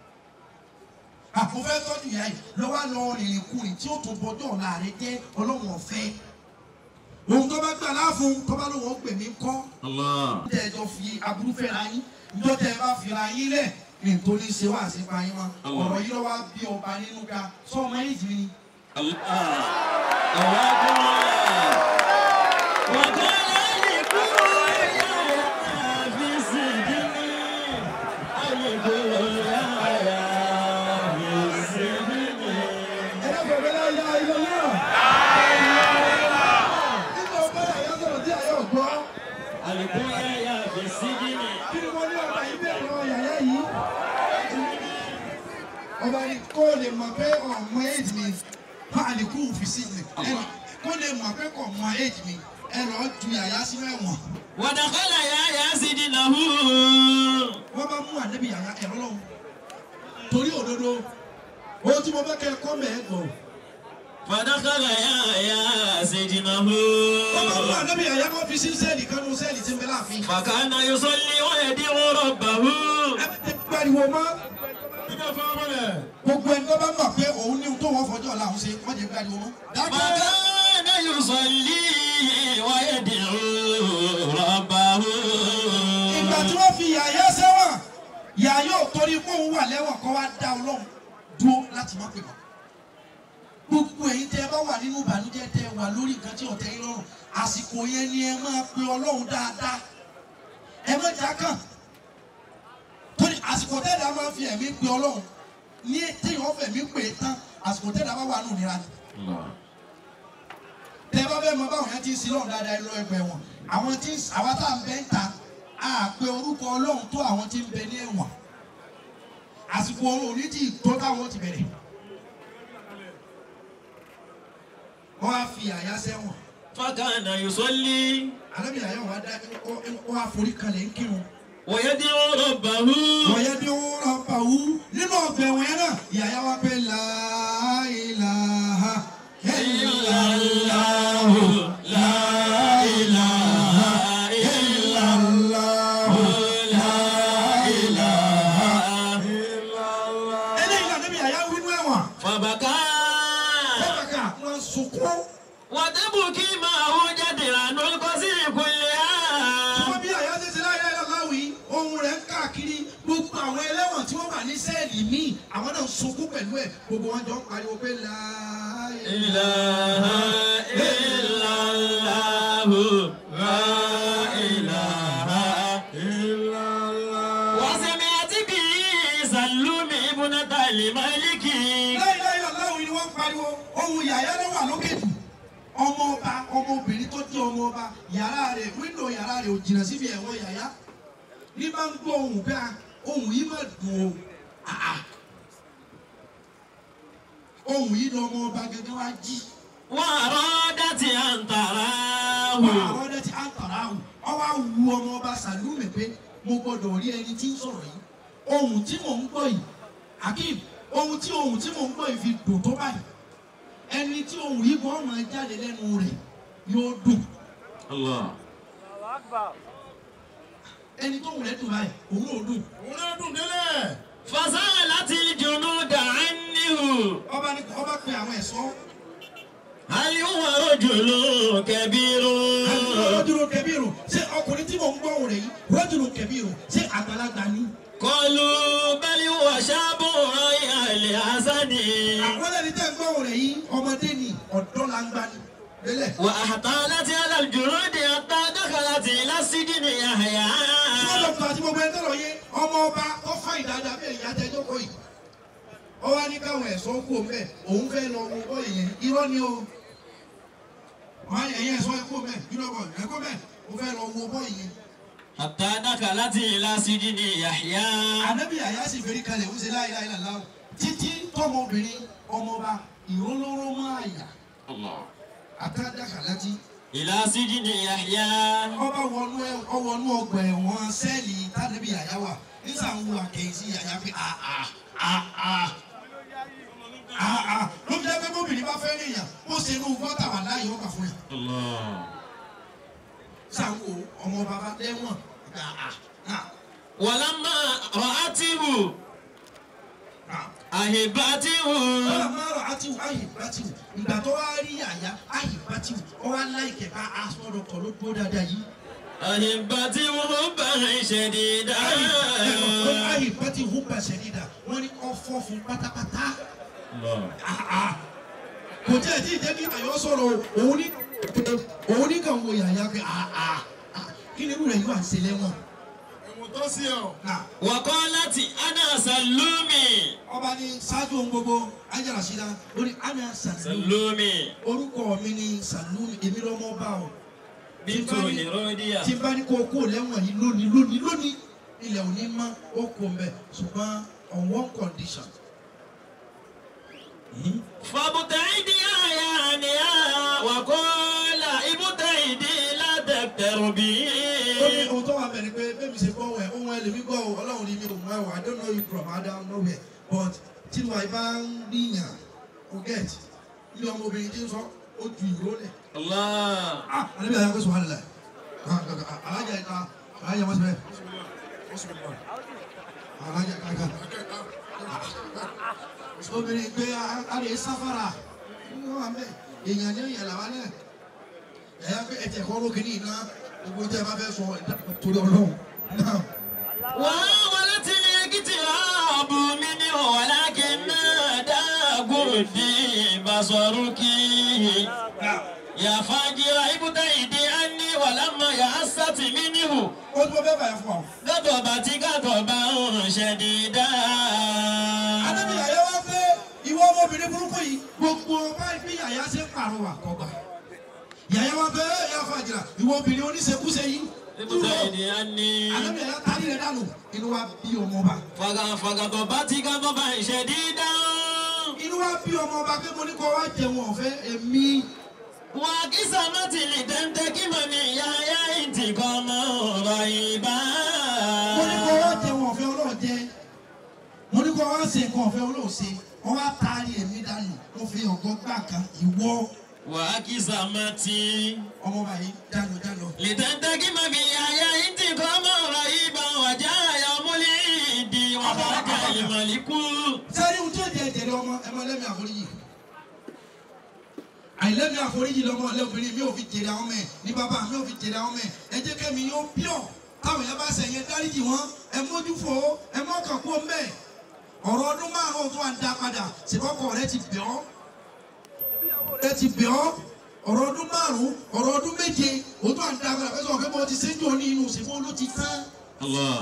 àpò fẹ́ tọ́jú ìyá yìí lọ́wọ́ lọ rìnrìn kùnrin tí ó tó bọjọ́ ọ̀la rẹ jẹ́ ọlọ́run ọ̀fẹ́ ohun tó bá gbà láàfún tó bá lóun ó pè mí kọ́ Allah. tẹ́ ẹ jọ fi aburú fẹ́ra yín ìjọ tẹ́ ẹ bá fira yín lẹ̀ nítorí ṣe wá sí pa yín mọ́ ọ̀rọ̀ yìí lọ́wọ́ bí ọba nínú ga sọ ọmọ yìí jì ní. Allah. Allah. وقال لكل يا في السجن الكل يا في السجن ẹlẹ́gbẹ̀rẹ́ láyé ayé náà. nígbà ọba yàrá sọ̀rọ̀ tí àyọ̀ gbọ́. الكل يا في السجن kí ni mo ní ọba yìí bẹ̀rẹ̀ lọ yàrá yìí. ọba ni kó lè mọ̀ pé ọmọ éèdì mi má a lè kú òfìsí mi ẹnì kó lè mọ̀ pé kò mọ éèdì mi ẹ lọ́ọ́ ju yàrá sí mẹ́wọ̀n. ودخل يا سجنه wọ́n bá mú ànábì yàrá ẹ̀rọ lọ́wọ́ torí òdodo ohun tí mo fẹ́ kẹ́ ẹ kọ́ mẹ́ ẹ gbọ́. ودخل يا سجنه wọ́n bá mú ànábì yàrá kó fi sí sẹ́ẹ̀lì kan nù sẹ́ẹ̀lì tí ń bẹ láàfin. فكان يصلي ويدعو ربه ẹ ti pariwo mọ́ gbogbo ẹni tó bá mọ̀ pé òun ní ohun tó wọ́n fọjọ́ ọ̀la òun ṣe wọ́n jẹ́ pariwo mọ́. dákẹ́. فكان يصلي ويدعو ربه ìgbà tí wọ́n fi yàyà sẹ́wọ̀n yàyà ò torí pé òun wà lẹ́wọ̀n kọ́ wá dá ọlọ́run dúró láti má pè mọ́. gbogbo ẹ̀yin tẹ́ ẹ bá wà nínú ìbànújẹ́ tẹ́ ẹ wà lórí nǹkan tí ọ̀tẹ̀ yín lọ́rùn àsìkò yẹn ni ẹ máa pe ọlọ́run dáadáa ẹ má jà kàn torí àsìkò tẹ́lẹ̀ a máa fi ẹ̀mí pe ọlọ́run ní téèyàn fẹ̀mí pè é tán àsìkò tẹ́lẹ̀ a bá wà nù nira ni tẹ bá fẹ́ mọ báwọn yẹn ti ń sin lọ́run dáadáa ẹ lọ ẹgbẹ́ wọn àwọn tí ń- àwa tá à ń bẹ ń ta a pe orúkọ ọlọ́run tó àwọn tí ń bẹ ní ẹ̀wọ̀n àsìkò ọ̀run òní tí tó táwọn ti bẹ̀rẹ̀ wọ́n á fi àyà sẹ́wọ̀n فكان يصلي alábìyà yẹn wọ́n á dá wọ́n á forí kalẹ̀ ń kírun ويدعو ربه wọ́n yẹ bí wọ́n rọ pa wú nínú ọgbà ẹ̀wọ̀n yẹn náà ìyàyà wa pé láìláha إلا الله لا إله إلا الله لا إله إلا الله eléyìí náà níbi ìyàyà wínú ẹ̀wọ̀n فبكى bẹ́ẹ̀ wọ́n sunkún. وتبكي معه جدران القصر كلها wọ́n bí àyà ṣe ṣe láyé aláwọ̀ yìí ohun rẹ̀ ń káàkiri gbogbo àwọn ẹlẹ́wọ̀n tí wọ́n wà ní sẹ́ẹ̀lì míì àwọn náà ń sunkún pẹ̀lú ẹ̀ gbogbo wọn jọ ń pariwo pé láàyè. إله إلا الله لا إله إلا الله وسمعت به سلم ابنة الملك láyé láyé aláwọ̀ yìí ni wọ́n ń pariwo ohun yàyà ló wà lókè jù ọmọ ọba ọmọbìnrin tó jẹ́ ọmọ ọba yàrá rẹ̀ wíńdò yàrá rẹ̀ ò jìnnà síbi ẹ̀wọ̀n yàyà ní bá ń gbọ́ ohun bẹ́ẹ̀ ohun yìí má dùn o àà. ohun yìí ni ọmọ ọba gẹ́gẹ́ wá jí. وأرادت أن تراه àwọn ọdẹ tí a ń tọ̀ra ahùn ọwọ́ awu ọmọ ọba sàlúmì pé mo gbọdọ̀ rí ẹni tí ń sọ̀rọ̀ yìí ohun tí mò ń gbọ́ yìí akeem ohun tí ohun tí mò ń gbọ́ yìí fi dùn tó báyìí ẹni tí ohun yìí gbọ́ máa jáde lẹ́nu rẹ̀ yóò dùn الله ẹni tó hùn rẹ̀ dùn báyìí òun ò dùn. òun náà dùn délẹ̀. فسألت الجنود عنه ọba ní ọba pe àwọn ẹ̀ṣọ́ هل هو رجل كبير rọ́jùlù kẹbíìrù ṣé ọkùnrin tí mò ń gbọ́ ohùn rẹ̀ yìí rọ́jùlù kẹbíìrù ṣé àgbàlagbà ni. قالوا بل هو شاب رايح لحسن àwọn ẹni tẹ́ ń gbọ́ ohùn rẹ̀ yìí ọmọdé ni ọ̀dọ́ la ń gbá ni. lélẹ̀. وأحطالت على الجنود حتى دخلت إلى السجن يحيى Ṣé dọ̀tọ̀ àti gbogbo ẹni tọ̀rọ̀ yé ọmọ ọba tó fà ìdáadáa bí èyí àtẹ ìjókòó yìí? ó wá ní káwọn ẹ̀ṣọ́ kú mẹ́ òun fẹ́ lọ wo bọ́ọ̀lù yẹn irọ́ ni o wọ́n á ẹ̀yìn ẹ̀ṣọ́ ẹ̀kú mẹ́ irọ́ bọ̀ ẹ̀kú mẹ́ ó fẹ́ lọ wo bọ́ọ̀lù yẹn. حتى دخلت إلى سجن يحيى ànábì àyà sì fẹ́rí kalẹ̀ ó ṣe láyé láyé làlá o títí tọmọbìnrin ọmọba ìrólóró máa yà àtàdàkà láti إلى سجن يحيى ọba wọnú ẹ ọwọnú ọgbà ẹ̀wọ̀n sẹ́ẹ̀lì tànàbí àyà wà nígbà ń wo àkẹyìn sí àyà pé àà àà àà ló fi jẹ́ pé bóbìnrin bá fẹ́ rìnyàn ó ṣe inú gọ́tà wà láàyè ọgbà fún yàn sáwọ ọmọ bàbá lẹ́wọ̀n àà àà ولما رأته àà. أهبته ọlọmọọrọ àti àyìnbátìwò ìgbà tó wá rí àyà àyìnbátìwò ó wá láìkẹ bá aṣọ ọkọ ló dúró dáadáa yìí. أهبته حبا شديدا àyìnbátìwò hùwà ṣẹ̀dídà wọ́n ní ọ̀fọ̀ fún pátápátá. Àà. kò tí ẹ̀ tí ì jẹ́ kí àyọ̀ sọ̀rọ̀ òun ní òun ní kàn wo yàyà pé àà kí ni irú rẹ̀ yóò à ń ṣe lẹ́wọ̀n. ẹ̀wọ̀n tó sí ọ. Náà, وقالت أنا سلومي ọba ní ṣáájú ohun gbogbo ayélujára sí la ó ní ana sàlùmí سلومي orúkọ mi ní sàlùmí èmi lọ́mọ bá ọ. بنت هيروديا tí n bá ní kó o kó lẹ́wọ̀n yìí lónìí lónìí lónìí ilẹ̀ òní mọ́ ó kó mbẹ́ ṣùgbọ́n on one condition. فابتعدي يا هانيا وقال ابتعدي لا تقتربي ó ní ohun tó wà bẹ̀rẹ̀ pé bẹ́ẹ̀ mi ṣe gbọ́ wẹ̀ ohun ẹ̀ lèmi gbọ́ o ọlọ́run ní mi ò mọ ẹ̀wọ̀ I don't know you from Adam nowhere but tí wàá bá ń gbìyàn o get ilé ọmọbìnrin tí ń sọ ó ju ìró lẹ̀. الله ah alẹ́ bí a yà kó sùn wà lẹ̀ alájà ìta alájà wọ́n ti bẹ̀ alájà kankan. obìnrin pé alẹ́ sáfàrà wọ́n wà mẹ́ èèyàn ní ìyàlá wa náà ẹ̀yà pé ẹ̀jẹ̀ kọ́ ló kìíní iná gbogbo tẹ́ ẹ bá fẹ́ sọ torí ọlọ́run náà. وولت الاقتراب منه ولكن نادى قردي بصرك يا فاجر ابتعدي عني ولما يأست منه ó tún bọ́ bẹ́ẹ̀ báyà fún wa. غضبت غضبا شديدا adájọ́ yàyà wá pé ìwọ ọmọbìnrin burúkú yìí gbogbo báyìí bí yàyà ṣe ń pàrọwà kọgbà yàyà wá pé ẹ yà fàjìrà ìwọ obìnrin oníṣekúṣe yìí dúró ابتعدي عني adájọ́ yàyà tari rẹ̀ dànù inú wa bí ọmọba فغضبت غضبا شديدا inú wa bí ọmọba pé mo ní kọ́ wá jẹun ọ̀fẹ́ èmi وقسمت لتنتقم من يحيى انتقاما رهيبا mo ní kọ́ wá jẹun ọ̀fẹ́ ọlọ́ọ̀jẹ mo ní kọ́ wá ṣe nǹkan ọ̀fẹ́ ọlọ́ọ̀ṣe wọ́n wá tari èmi dànù mo fi ọ̀gọ́ gbà kan ìwọ وقسمت ọmọba yìí dànù dànù. لتنتقم من يحيى انتقاما رهيبا وجاء يوم العيد وخرج الملك sẹ́ni ohun tí ó di ẹ̀jẹ̀ rẹ ọmọ ẹ máa lẹ́mí àforíjì àìlẹ́mí àforíjì lọ́mọ lẹ́obìnrin mi ò fi jèrè àwọn ọmọ ẹ̀ ní bàbá mi ò fi jèrè àwọn ọmọ ẹ̀ ẹ jẹ́ kẹ́mi yóò pure táwọn yẹn bá sẹ̀yìn dáríjì wọn ẹ mójú fò ó ẹ mọ́kàn kó mbẹ́ ọ̀rọ̀ ọdún márùn-ún tó à ń dá padà ṣèkọ́kọ́ rẹ ti bẹ̀ ọ́ ẹ ti bẹ̀ ọ́ ọ̀rọ̀ ọdún márùn-ún ọ̀rọ̀ ọdún méje ó tó à ń dá padà fẹ́ sọ̀rọ̀ pé mo ti séjò ní inú ṣèkó ló ti tán الله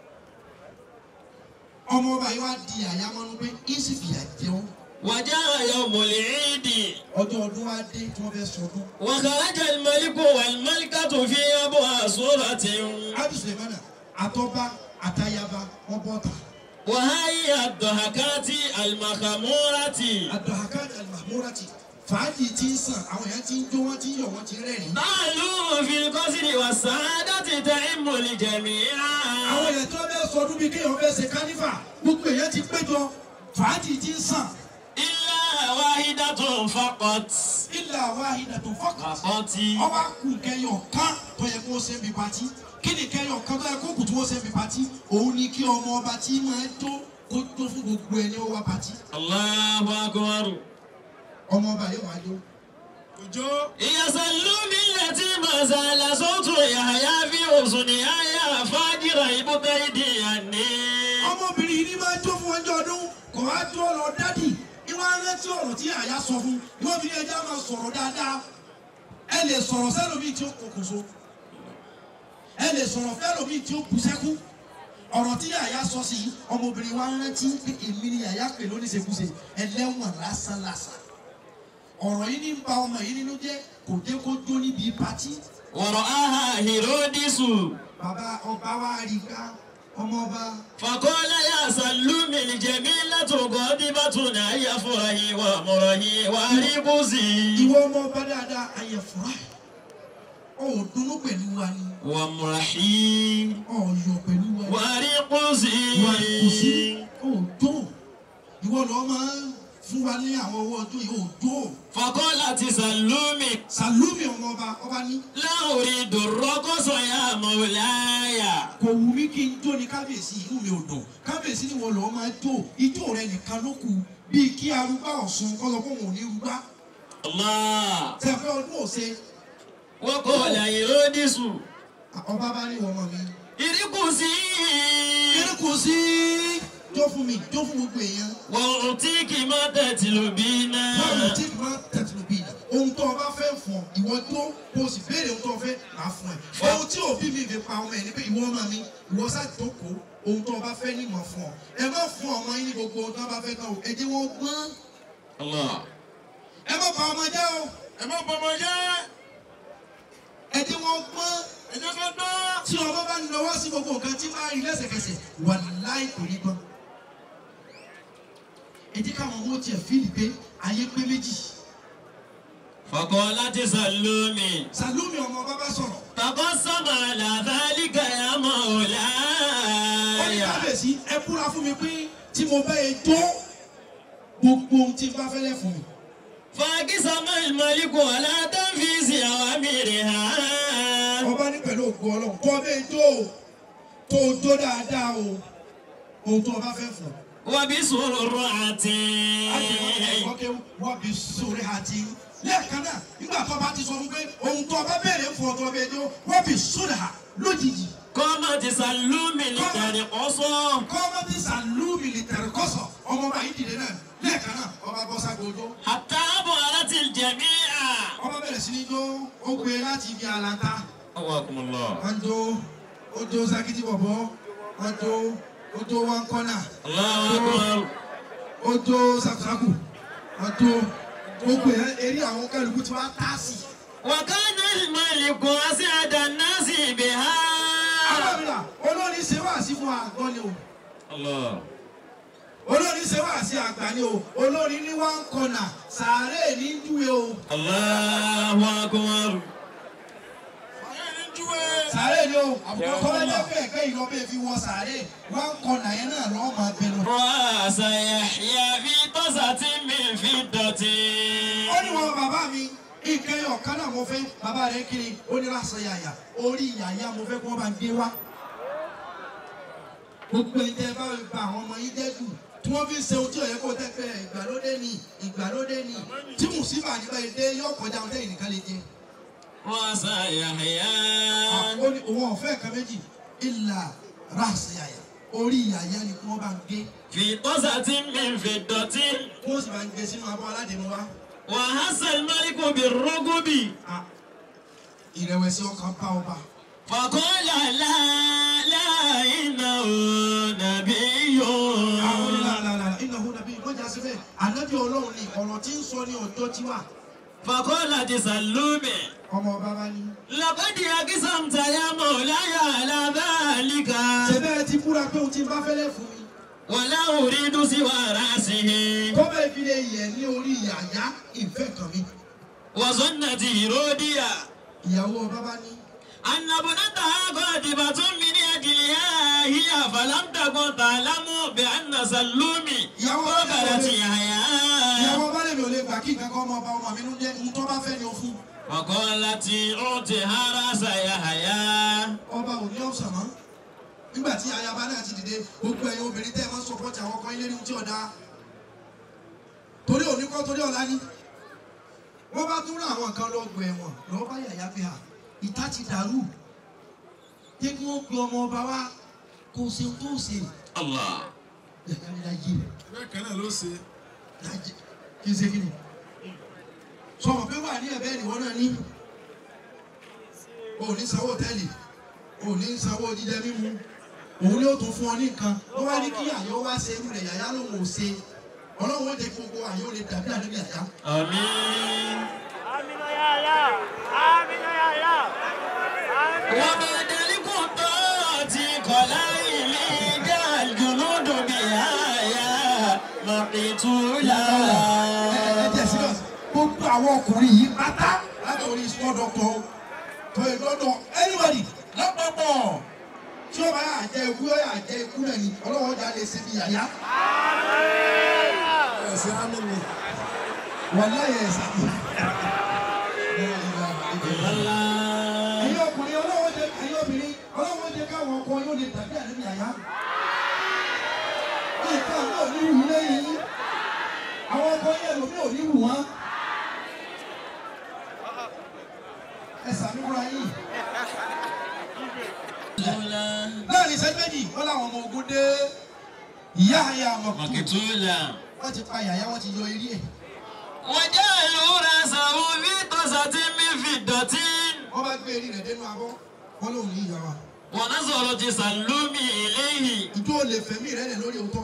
ọmọ ọba yìí wá di àyàmọ́nú pé ìsìfìyà jẹun وجاء يوم العيد ọjọ́ ọdún wa dé tí wọ́n fẹ́ sọdún. وخرج الملك والملكة في أبوها صورة Adu Sulemana àtọ́ba àtayaba wọ́n bọ́ ta. وهي الضحكات المخمورة Abdulhakan Al-Mahmurati fàájì ti ń sàn àwọn èèyàn ti ń jó wọ́n ti ń yọ̀ wọ́n ti ń rẹ́rìn. قالوا في القصر والسعادة تعم الجميع Àwọn èèyàn tí wọ́n fẹ́ sọdún bíi kéèyàn fẹ́ ṣe kánífà gbogbo èèyàn ti péjọ fàájì ti ń sàn. إلا واحدة فقط Ilà wahidatu faqat. فقط Ọba kù kẹyọ̀ kan tó yẹ kó ṣe ń bi pati. Kí ni kẹyọ̀ kan tó yẹ kó kù tí wọ́n ṣe ń bi pati? Òun ni kí ọmọ ọba tí máa jó kó jó fún gbogbo ẹni ó wá pati. الله أكبر Ọmọ ọba yóò wá jó. òjò يسلوا بالتي ما زال صوت يحيى في حسنها يا فاجر ابتعدي عني ọmọbìnrin yìí ní máa jó fún ọjọ́ ọdún kò wá jó ọ̀rọ̀ dádì ìwọ arántí ọ̀rọ̀ tí àyà sọ fún ìwọ bí ẹja máa sọ̀rọ̀ dáadáa ẹ lè sọ̀rọ̀ sẹ́lòmíì tí ó kòkòso ẹ lè sọ̀rọ̀ fẹ́lòmíì tí ó kù sẹ́kù ọ̀rọ̀ tí yàyà sọ sí ọmọbìnrin wa rántí pé èmi ni yàyà pè lóníṣekúṣe ẹlẹ́wọ̀n lásánlásán ọ̀rọ̀ yìí ní ba ọmọ yìí nínú jẹ́ kò jẹ́ kó jó níbi pátí ورآها هيرودس bàbá ọba wa rí ká ọmọ ọba فقال يا سلوم الجميلة غاضبة أي فرحي ومرحي وربزي ìwọ ọmọ ọba dáadáa ayẹ̀fọ́ra ọ̀ dùnnú pẹ̀lú wa ni ومرحي ọ̀ yọ̀ pẹ̀lú wa ni. وربزي ìwà ìkùsí òjò ìwọ lọ máa ń fún wa ní àwọn owó ọjọ́ yìí òjò فقالت سلوم sàlúmì ọmọ ọba ọba ní لا أريد الرقص يا مولاي kò wù mí kí n jó ní kábíyèsí inú mi ò dùn kábíyèsí ni wọn lọ máa jó ijó rẹ nìkan ló kù bíi kí arúgbá ọ̀sùn kọ́ lọ fún òun ní rúgbá الله tẹ̀fẹ́ ọdún òsè وقال هيرودس ọba bá ní ọmọ mi. ارقصي kí kò sí jó fún mi jó fún gbogbo èèyàn وأعطيك ما تطلبين báwo tí kì máa tẹ̀sílù bíi ohun tó o bá fẹ́ fún ọ ìwọ tó kó o sì béèrè ohun tó o fẹ́ máa fún ẹ ohun tí òbí mi fi pa ọmọ ẹ ní pé ìwọ ọmọ mi ìwọ ṣàjókòó ohun tó o bá fẹ́ ní mọ̀ fún ọ ẹ má fún ọmọ yín ní gbogbo ohun tó o bá fẹ́ tán o ẹ jẹ́ wọ́n gbọ́n الله ẹ má pa ọmọ jẹ́ o ẹ má bọmọ jẹ́ ẹ jẹ́ wọ́n gbọ́n ẹ jẹ́ ká gbọ́. tí ọmọ bá ń lọ́wọ́ sí gbogbo nǹkan tí máa rí lẹ́sẹ̀kẹsẹ̀ wà láì kò ní gbọ́n ẹ jẹ́ káwọn ọmọ tiẹ̀ fíìlì pé ayé pé méjì فقالت سلوم sàlómi ọmọ bàbá sọ̀rọ̀ تقسم على ذلك يا ó ní مولاي kábíyèsí ẹ búra fún mi pé tí mo bá yẹ tó gbogbo ohun tí n bá fẹ́lẹ́ fún mi. فأقسم الملك على تنفيذ أوامرها ọba ní pẹ̀lú ògo ọlọ́run kọ́ bẹ́ẹ̀ tó o tó o tó dáadáa o ohun tó o bá fẹ́ fún ọ. وبسرعة ọkẹ́ wọ́n bí sórí àti lẹ́ẹ̀kan náà nígbà tó o bá ti sọ fún pé ohun tó o bá béèrè fún ọ tó o bẹ́ẹ̀ tó wọ́n bí sórí à lójijì. قامت سلوم لترقصه kọ́ ọmọ bí sàlúùmì lè tẹ̀rẹ̀ kọ́sọ̀ ọmọ bá yìí dìde náà lẹ́ẹ̀kan náà ọba bọ́ ságbójó. حتى أبهرت الجميع ọba bẹ̀rẹ̀ sí ní jó ó gbé láti ibi àlàntà. أواكم الله wọ́n jó ó jó sakiti bọ̀bọ̀ wọ́n jó ó jó wọn kọ́nà الله أكبر ó jó sakusaku wọ́n jó gbogbo ẹ̀ eré àwọn kálukú tí wọ́n á tá sí. وكان الملك أسعد الناس بها alábìlà olórí ṣe wá sí fún àgbọ̀ ni o الله olórí ṣe wá sí àgbà ni o olórí ní wọn kọ́nà sàárè ní júwe o الله أكبر ayé ní júwe. sàárè ni o kọ́lẹ́jẹ́ fẹ́ ẹ̀kẹ́ ìlọ́bẹ̀ fi wọ sàárè wọn kọ́nà yẹn náà lọ́ọ́ máa bẹ̀rù. رأس يحيى في طاسة من فضة ó ní wọn bàbá mi nǹkan ẹyọ kan náà mo fẹ́ bàbá rẹ̀ kiri ó ní láṣọ yàyà orí yàyà mo fẹ́ kí wọ́n bá ń gbé wá. gbogbo ẹni tẹ́ bá gba àwọn ọmọ yín jẹ́ jù tí wọ́n fi ń ṣe ohun tí òye kò tẹ́ pé ìgbàlódé ni ìgbàlódé ni tí mùsíbà nígbà yìí dé yóò kọjá ohun tẹ́yìn nìkan lè jẹ. رأس يحيى ó ní òun ọ̀fẹ́ kan méjì ìlà ráàsì yàyà orí yàyà ni kí wọ́n bá ń gbé في طاسة من فضة kí wọ́n sì bá ń gbé sínú abọ́ aládìmú wa. وهز الملك بالركب Ah, ìrẹ̀wẹ̀sì ọkàn bá ọba. فقال لا لا إنه نبي àwọn ìlànà ìnáwó nàbí ìmọ̀jà síbẹ̀ ànábì ọlọ́run ni ọ̀rọ̀ tí ń sọ ní ọjọ́ tí wà. فقالت سلوم ọmọ ọba bá ní. لقد أقسمت يا مولاي على ذلك ṣẹbẹ́ ti búra pé òun ti bá fẹ́lẹ́ fún mi. ولا أريد سوى رأسه kọ́bẹ̀ ìfilẹ̀ yẹ̀ ní orí yàyà ìfẹ́ kan mi. وظنت هيروديا ìyàwó ọba bá ní. أن ابنتها قادبة من أجلها هي فلم تكن تعلم بأن سلومي ìyàwó ọba قبلت lè يحيى ìyàwó ọba lè mi ò lè gbà kí nǹkan kan ọmọ ọba ọmọ mi ló jẹ́ ohun tó bá fẹ́ ni o fún. وقالت أعطها رأس يحيى ọba ò ní ọ̀sán mọ́. nígbà tí ayaba náà ti dìde gbogbo ẹ̀yin obìnrin tẹ́ ẹ máa ń sọpọ́tì àwọn ọkọ ilé ní ohun tí ọ̀dà. torí òní kọ́ torí ọ̀la ní. wọ́n bá tún rán àwọn nǹkan lọ gbọ̀ ẹ̀wọ̀n lọ́wọ́ bá yàyà fi hà ìta ti dàrú. jẹ́ kí wọ́n pe ọmọ ọba wa kó o ṣe ohun tó o ṣe. الله yàyà ni láyé bẹ́ẹ̀ kan náà ló ṣe. láyé kí n ṣe kí ni. sọ̀rọ̀ pé wà ní ẹ̀bẹ́ ìwọ náà ní. o ò ní sanwó hòtẹ́ẹ̀lì o ò ní sanwó jíjẹ mímu òun ni ó tún fún ọ ní nǹkan wọ́n wá ní kí àyè ó wá ṣe irú rẹ̀ yàyà lòun ò ṣe ọlọ́run ó jẹ́ kí gbogbo àyè ó lè dàbí àdébí àyà. Àmín. Amina ya Allah. Amina ya Allah. Amina. وبعد القطاعة قلائل جاء الجنود بآية مقتولا ẹ jẹ́ serious gbogbo àwọn ọkùnrin yìí pátá látòrí small doctor tó yẹ lọ́dọ̀ anybody lápapọ̀ tí ó bá yà jẹ ikú yóò yà jẹ ikú náà ni ọlọ́wọ́ ọjà lè ṣe bí yàyà ẹ̀sìn ámì ni. wàláyé ẹ̀sà. ẹ̀yin ọkùnrin ọlọ́wọ́ jẹ ẹ̀yin obìnrin ọlọ́wọ́ jẹ káwọn ọkọ yóò lè tàbí àdébí yàyà. nǹkan náà ní wù lẹ́yìn yín àwọn ọkọ yẹn lòmí ò ní wù wọ́n. ẹ sàmúra yìí. láàrin ìṣẹ́jú méjì wọ́n láwọn ọmọ ogun dé ìyá àyà ọmọkùnrin مقتولا wọ́n ti pa yàyà wọ́n ti yọ eré ẹ̀. وجعلوا رأسه في طاسة من فضة wọ́n bá gbé eré rẹ̀ dénú abọ́ wọ́n lòun ní ìyá wa. ونظر تسلم إليه ìjọ lè fẹ̀mí rẹ̀ lẹ̀ lórí òótọ́.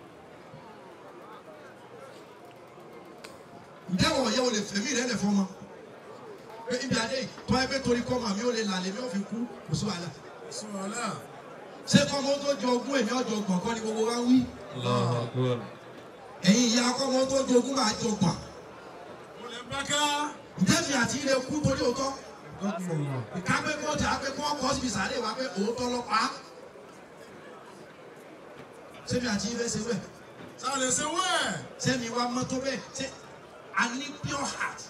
ǹjẹ́ wọ̀ yẹ o lè fẹ̀mí rẹ̀ lẹ̀ fọmọ. pé ibi adé yìí tọ́ ẹ pé torí kọ́ màmí ó lè là lèmi ò fi kú kò sí wàhálà. sọ̀rọ̀lá. ṣé kọ́mọ tó jọ ogún èmi ọjọ́ gbọ̀n kọ́ ni gbogbo wa ń wí. ẹ̀yin ìyá kọ́mọ tó jọ ogún máa jọ gbọ̀n. mo lè bá ká. ǹjẹ́ mi àti ilé kú torí òótọ́. ìkápẹ́ kó tẹ apẹ́ kó kọ́ síbi sàárè wa pé òótọ́ lọ pa á. ṣé mi àti ilé ṣe bẹ́ẹ̀. sáà lè ṣe wẹ́ẹ̀. sẹ́mi wa mọ́tò bẹ́ẹ̀ ṣe a ní pure heart.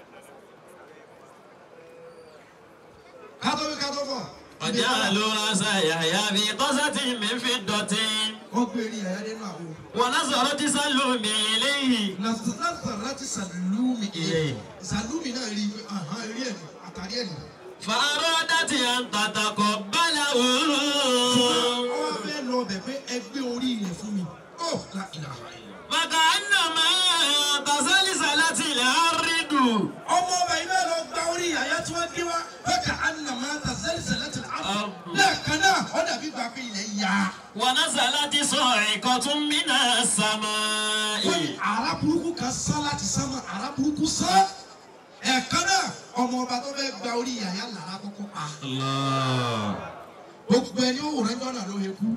kátó bí kátó fọ̀. وجعلوا رأس يحيى في طاسة من فضة wọ́n gbé eré yàrá nínú àwo. ونظر تسلم إليه lásán láti sàlúmi Ilé. sàlúmi náà rí ahọ́n eré ẹ̀ ní àtàrí ẹ̀ ní. فأرادت أن تتقبله wọ́n wá fẹ́ lọ bẹ̀ pé ẹ gbé orí rẹ̀ fún mi. ó la ìlànà ìlànà. فكأنما تسلسلت الأرض ọmọ ọba yìí náà lọ gba orí yàyà tí wọ́n gbé wá bẹ́ẹ̀ ká anamá ta sẹ́lẹ̀sẹ̀lẹ̀ ti àbọ̀. lẹ́ẹ̀kan náà ó dàbí gbà pé ilẹ̀ yá. ونزلت صاعقة من wọ́n ní السماء ara burúkú kan sán láti sánmọ̀ ara burúkú sán. ẹ̀ẹ̀kan náà ọmọ ọba tó fẹ́ gba orí yàyà lára kọ́kọ́ pa. الله gbogbo ẹni ó wòrán jọ́nà ló yẹ kú.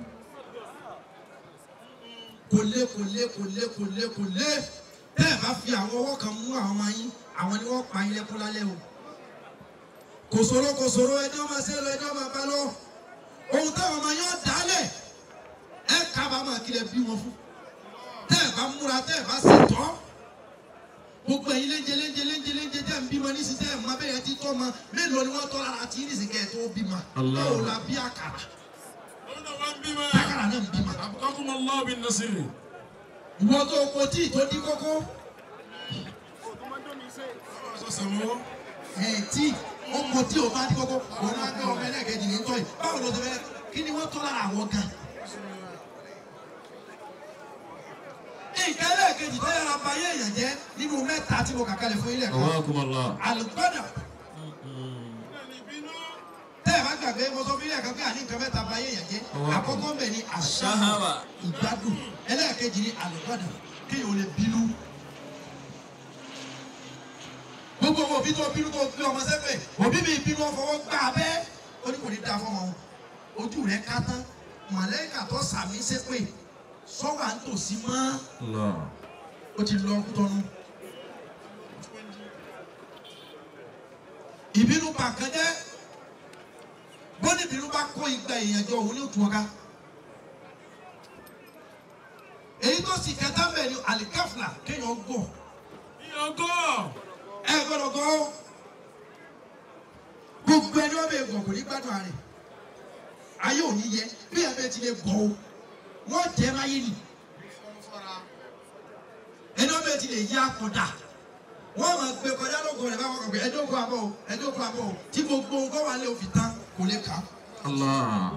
kò lé kò lé kò lé kò lé kò lé bẹ́ẹ̀ bá fi àwọn ọwọ́ kan mú àwọn ọmọ yín àwọn ni wọ́n pa ilé kú lálẹ́ o. kò sòro kò sòro ẹjọ́ máa ṣe lọ ẹjọ́ máa bá lọ. ohun táwọn ọmọ yín ó dálẹ̀ ẹ kábàámọ̀ kí lẹ bí wọn fún. tẹ́ ẹ bá múra tẹ́ ẹ bá ṣètọ́ gbogbo ẹ̀yin léńjẹ léńjẹ léńjẹ léńjẹ tẹ́ ń bímọ nísìsiyìí tẹ́ ẹ̀ mọ abẹ́yẹ ti tọ́ ma mélòó ni wọ́n tọ́ lára tí nísìsiyìí kẹ́ ẹ̀ tó bímọ. báwo la bí àkàrà òun náà wá ń bímọ. àkàrà náà ń bímọ. àbùkákùn Allah bin nasiri. ìwọ tó kò tí ì tó dín kókó sọ sàmú. ẹ̀ tí ọkọ̀ tí ò bá dín kókó òun náà gbé ọmọ ẹlẹ́gẹ̀ẹ́jì ní tọ́ yìí báwo ló ti fẹ́ kí ni wọ́n tọ́ lára àwọn gan. nǹkan ẹlẹ́gẹ̀ẹ́jì tó yára ba ayé èèyàn jẹ́ nínú mẹ́ta tí mo kà kalẹ̀ fún ilé ẹ̀kọ́ رحمكم الله àlùgbọ́dà tẹ́ ẹ̀ bá gbàgbé mo sọ fún ilé ẹ̀kọ́ pé àní nǹkan mẹ́ta ba ayé èèyàn jẹ́ àkọ́kọ́ mbẹ̀ ni àṣà Ṣáháwà. ìgbádùn ẹlẹ́ẹ̀kejì ni àlùgbọ́dà kéèyàn ò lè bínú. gbogbo ọmọ òbí tó bínú tó gbé ọmọ sẹ́fẹ̀ òbí mi bínú ọfọwọ́ gbà bẹ́ ó ní kò ní da fọmọ wọn ojú rẹ̀ ká tán mọ̀lẹ́kà tó sàmì sépè sọ́wọ́ à ń tòsí mọ́ الله ó ti lọ ọkú tọ́nu. ìbínú pa nǹkan jẹ́ bọ́ni ìbínú bá kó igba èèyàn jọ òun ní òtún ọ̀gá. èyí tó sì kẹta ń bẹ̀ ni alikafla kéèyàn gbọ́ ìyọ̀gọ́. ẹ gbọ́dọ̀ gbọ́ gbogbo ẹni wọ́n bẹ gbọ́ kò ní gbádùn ààrẹ ayé ò ní yẹ bí ẹ bẹ ti lè gbọ́ o wọ́n jẹ́ máyé nì ẹni wọ́n bẹ ti lè yá kọ̀dà wọ́n máa gbé kọjá lóko rẹ̀ báwọn kọ̀ pé ẹjọ́ kó abọ́ o ẹjọ́ kó abọ́ o tí gbogbo nǹkan wà lé òfin tán kò lè kà á. الله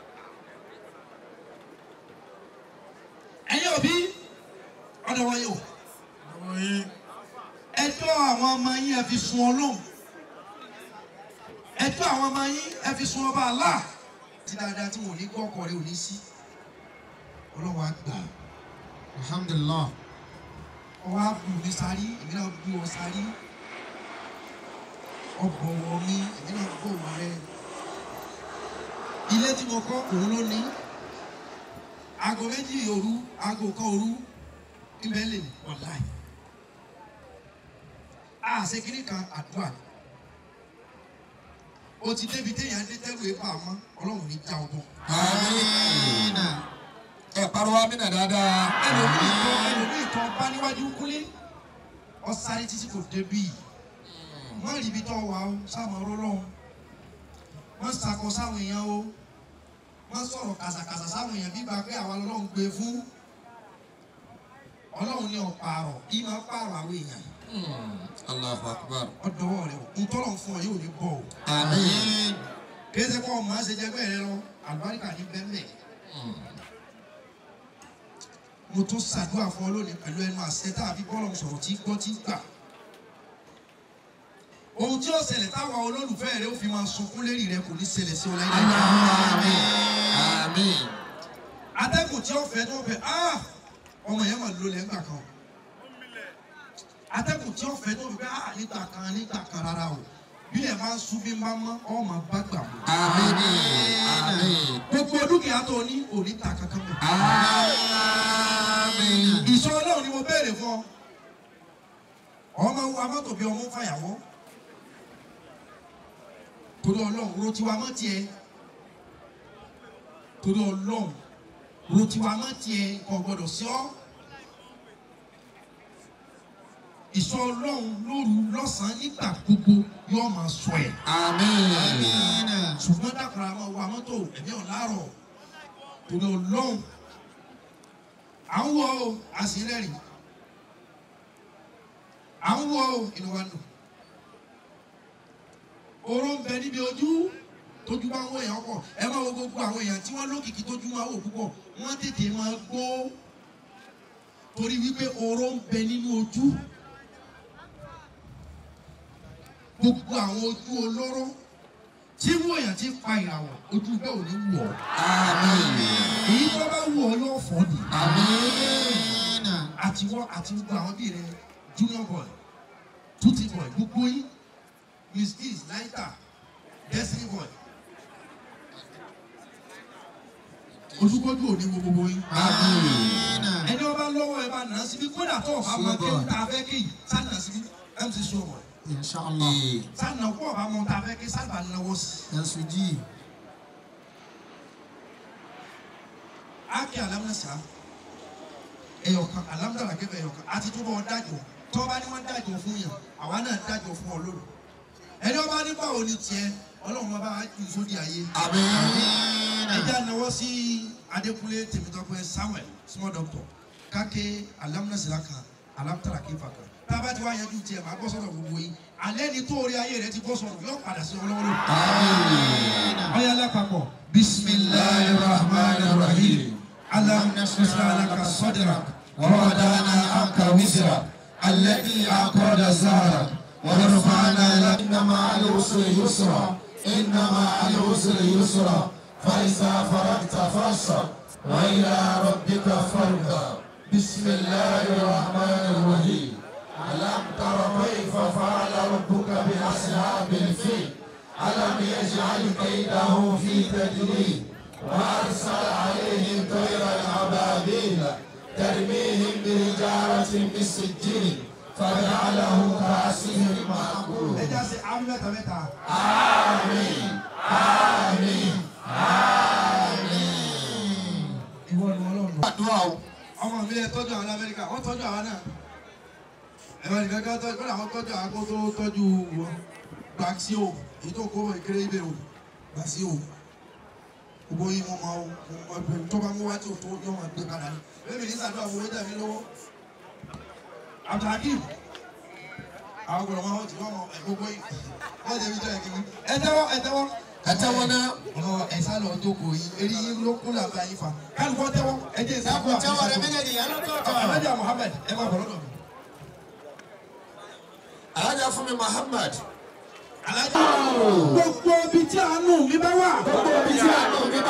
ẹ̀yin òbí ọ̀dọ̀ wọn yóò àwọn yìí. ẹjọ́ àwọn ọmọ yín ẹ fi sun ọlọ́run ẹjọ́ àwọn ọmọ yín ẹ fi sun ọba àlá tí dáadáa tí wọn ò ní gbọ́ ọkọ rẹ ò ní sí ọlọ́wọ́ á gbà alhamdulilah ọwọ́ á bù mí sárí èmi náà bù ọ sárí ọbọ̀wọ̀ mi èmi náà bọ̀wọ̀ rẹ ilé tí mo kọ́ òun ló ní aago méjì òru aago kan òru ibẹ̀ lè wọ̀láì àṣekínní kan àdúrà ni o ti débi téèyàn dé tẹ́lu ẹ̀ bá a mọ́ ọlọ́run ní já ọ bọ̀. amiina ẹ pariwo amina dáadáa ẹlòmíì tó ẹlòmíì tó bá níwájú kúlé ọ̀sáré títí kò débi má rí ibi tó wà ó sáàmù ọ̀rọ̀ lọ́hùn má sakọ sáwọn èèyàn o má sọ̀rọ̀ kàsàkàsà sáwọn èèyàn bí gbà pé àwa lọ́lọ́run gbé fún ọlọ́run ní ọ̀pààrọ̀ kí máa pààrọ̀ àwọn èèyàn allahu akbar ọ̀dọ́wọ́ rẹ o ntọ́lọ̀ fún ọ yóò ní bọ̀ o amiin kí ẹ sẹ́ kọ́ ọmọ ẹsẹ̀ jẹgbẹ́ rẹ lọ àlùbáríkà ní bẹ́ẹ̀ mo tún ṣàdúrà fún ọ lónìí pẹ̀lú ẹnu àṣẹ tá a fi bọ́ọ̀lù sọ̀rọ̀ tí gbọ́ tí gbà. ohun tí ó ṣẹlẹ̀ táwọn olólùfẹ́ rẹ ó fi máa sunkún lérí rẹ kò ní ṣẹlẹ̀ sí ọ láyé. amiin amiin atẹ́gùn tí ó fẹ́ tó fẹ́ ah ọmọ yẹn máa lo lẹ́gbà kan. atẹ́gùn tí ó fẹ́ tó fẹ́ ah nígbà kan nígbà kan rárá o bí ẹ máa ń sún bí máa ń mọ́ ọ máa bá gbà mọ́. amiin amiin gbogbo dúkìá tó ní òní ta kankan mọ́. amiin ìṣọ́ ọlọ́run ni mo béèrè fún ọ ọmọ wa mọ́tò bí ọmọ fàyàwọ́ torí ọlọ́run ro tiwa mọ́ tiẹ̀ torí ọlọ́run ro tiwa mọ́ tiẹ̀ kò gbọ́dọ̀ sí ọ́ ìṣọ́ ọlọ́run lóru lọ́sàn-án nígbà gbogbo yóò máa sọ ẹ̀ amiin ṣùgbọ́n dàkúrà máa wa mọ́tò ẹ̀mí ọ̀làrọ̀ torí ọlọ́run à ń wọ o àṣírẹ́rì à ń wọ o inú wa dùn oró ń bẹ níbi ojú tójú bá ń wọ èèyàn pọ̀ ẹ máa wo gbogbo àwọn èèyàn tí wọ́n lókìkí tójú máa wò púpọ̀ wọ́n tètè máa gbó torí wípé oró ń bẹ nínú ojú gbogbo àwọn ojú olóró tí wọ́n èèyàn ti pa ìràwọ̀ ojú bẹ́ẹ̀ ò ní wọ̀ ọ́ amiin èyí tó bá wù ọ́ yóò fọ́ ni amiin àti wọ́n àti gbogbo àwọn bíi rẹ junior boy tutti boy gbogbo yín miss keys laita destiny boy ojúkójú òní wo gbogbo yín amiin ẹni ọba lọ́wọ́ ẹ bá nà á síbi kódà tó ọba máa ké Sure. tá a fẹ́ ké yìí sá nà á síbi mc sọ̀rọ̀ inshallah sá nà kó ọba mọ̀ tá a fẹ́ ké sá bá náwó sí yansuji ákè alámúnásá ẹyọkan alámúdàlà kẹfẹ ẹyọkan àti tó bá wọn dájọ́ tó bá ní wọn dájọ́ fún yàn àwa náà dájọ́ fún ọ lónìí ẹni ọba ní báwo ni tiẹ̀ Ọlọ́run ọba á ju sódì ayé amiin ẹjẹ anáwó sí Adékúnlé Tèmítọ́pẹ́ Samuel small doctor káké alámúnásá kan alámúdàlà kẹfà kan tába tí wàá yanjú tiẹ̀ máa bọ́ sọ́dọ̀ gbogbo yìí alẹ́ ni tó orí ayé rẹ ti bọ́ sọ̀rọ̀ yóò padà sí ọlọ́wọ́lọ́ ọyá lápapọ̀ bisimilahi rahman rahim alam nasra laka sadrak ووضعنا عنك وزرك الذي أنقض ظهرك ورفعنا لك إن مع العسر يسرا إن مع العسر يسرا فإذا فرغت فانصب وإلى ربك فارغب بسم الله الرحمن الرحيم ألم تر كيف فعل ربك بأصحاب الفيل ألم يجعل كيدهم في تدليل وأرسل عليهم طيرا أبابيل ترميهم بحجارة من سجيل فجعلهم كعصف مأكول ẹjẹ ṣe àmì mẹ́ta mẹ́ta. ìwọ ni Ọlọ́run. àdúrà o ọmọ mi ẹ tọ́jú àwọn Amẹ́ríkà wọ́n tọ́jú àwọn náà ẹ̀rọ nìkan kan tọ́jú kọ́lá àwọn tọ́jú àwọn tó tọ́jú wọn gbàgsíò èyí tó kó ìkéré ibẹ̀ o gbàgsíò gbogbo yín mo máa mo máa tó bá mú wá tí o tó yọ máa gbé padà ní bẹ́ẹ̀ mi ní sàdúrà fún wíńdà mi lọ́wọ́ Abdulhakeem àwọn gbọ́dọ̀ máa wọ́n ti wọ́n mọ ẹ̀ gbogbo yín wọ́n jẹ́ mi jẹ́ ẹ̀ kìíní ẹ tẹ́wọ́ ẹ tẹ́wọ́ ẹ tẹ́wọ́ náà ọmọ ẹ̀sán lọ jókòó yín eré yín ló kún làbá yín fa kálukọ́ tẹ́wọ́ ẹ jẹ́ ìsàkó tẹ́wọ́ rẹ méjèèjì yẹn lọ́tọ̀ọ̀tọ̀ Alájà Muhammed ẹ máa bọ̀ lọ́dọ̀ mi. alájà fún mi Muhammad Alájà gbogbo ibi tí àánú mi bá wà. gbogbo ibi tí àánú mi bá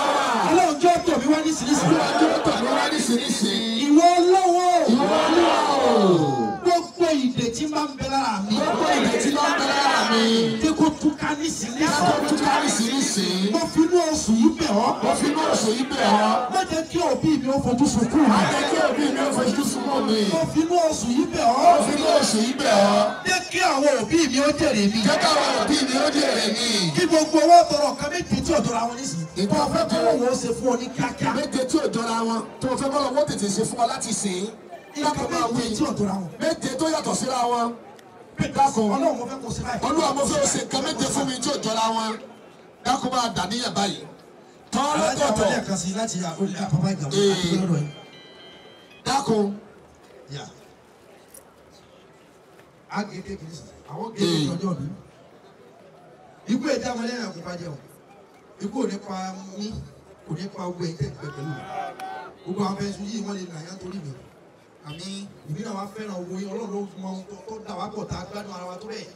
lóríṣiríṣi. olúwa dúró tọ̀ mí lóríṣiríṣi. ìwọ lọ́wọ́ ìwọ olúwa o. gbogbo ìdè tí máa ń bẹ lára mi. gbogbo ìdè tí máa ń bẹ lára mi. tí kò túká nísìnyí. yàtọ̀ tún káríṣiríṣi. mo fi inú oṣù yìí bẹ̀ ọ́. mo fi inú oṣù yìí bẹ̀ ọ́. má jẹ́ kí òbí mi ó fojú sunkún má mi. jẹ́ kí òbí mi ó fojú sunkún mi. mo fi inú oṣù yìí bẹ̀ mo ọ́. fi inú oṣù yìí bẹ̀ ọ́. jẹ́ kí àwọn òbí mi ó jèrè mi. jẹ́ káwọn òbí mi ó jèrè mi. kí gbogbo owó tọrọ kan méje tí ò tọrọ àwọn nísìnyí. ìgbà ọ̀fẹ́ kí kọ́ wọ́n ṣe fún ọ ní kíákíá. méje tí ò jọra wọn tó o fẹ́ kọ́ lọ́wọ́ tètè ṣe fún ọ láti sìn ín. dákun máa wí méje tí ò tọrọ àwọn. méje tó yàtọ̀ síra wọn. dákun ọlọ́run mo fẹ́ kó ṣe báyìí. olúwa mo fẹ́ o ṣe nǹkan méje fún mi tí ò jọra wọn. dákun máa dà níyà báyìí. tọ́ alájà lọ́tọ̀ọ̀tọ̀ wọlé ẹ̀kan sí láti àpapọ̀ ìgbà Ee. àti lọ́dọ̀ yìí. dákun yà á gé kékeré sí àwọn gé kékeré ọjọ́ mi ikú ẹja wọn lẹ́yìn àkókò ajẹ́ o ikú ò ní pa mí kò ní pa gbogbo ẹ̀jẹ̀ ìgbẹ́ pẹ̀lú mi gbogbo àwọn fẹ́ẹ́ sùn yìí wọ́n lè nà yá torí mi àmì ìbí náà wá fẹ́ràn owó yín ọlọ́run ló mọ ohun tó- tó dà wá pọ̀ tá a gbádùn ara wa tó bẹ́ẹ̀.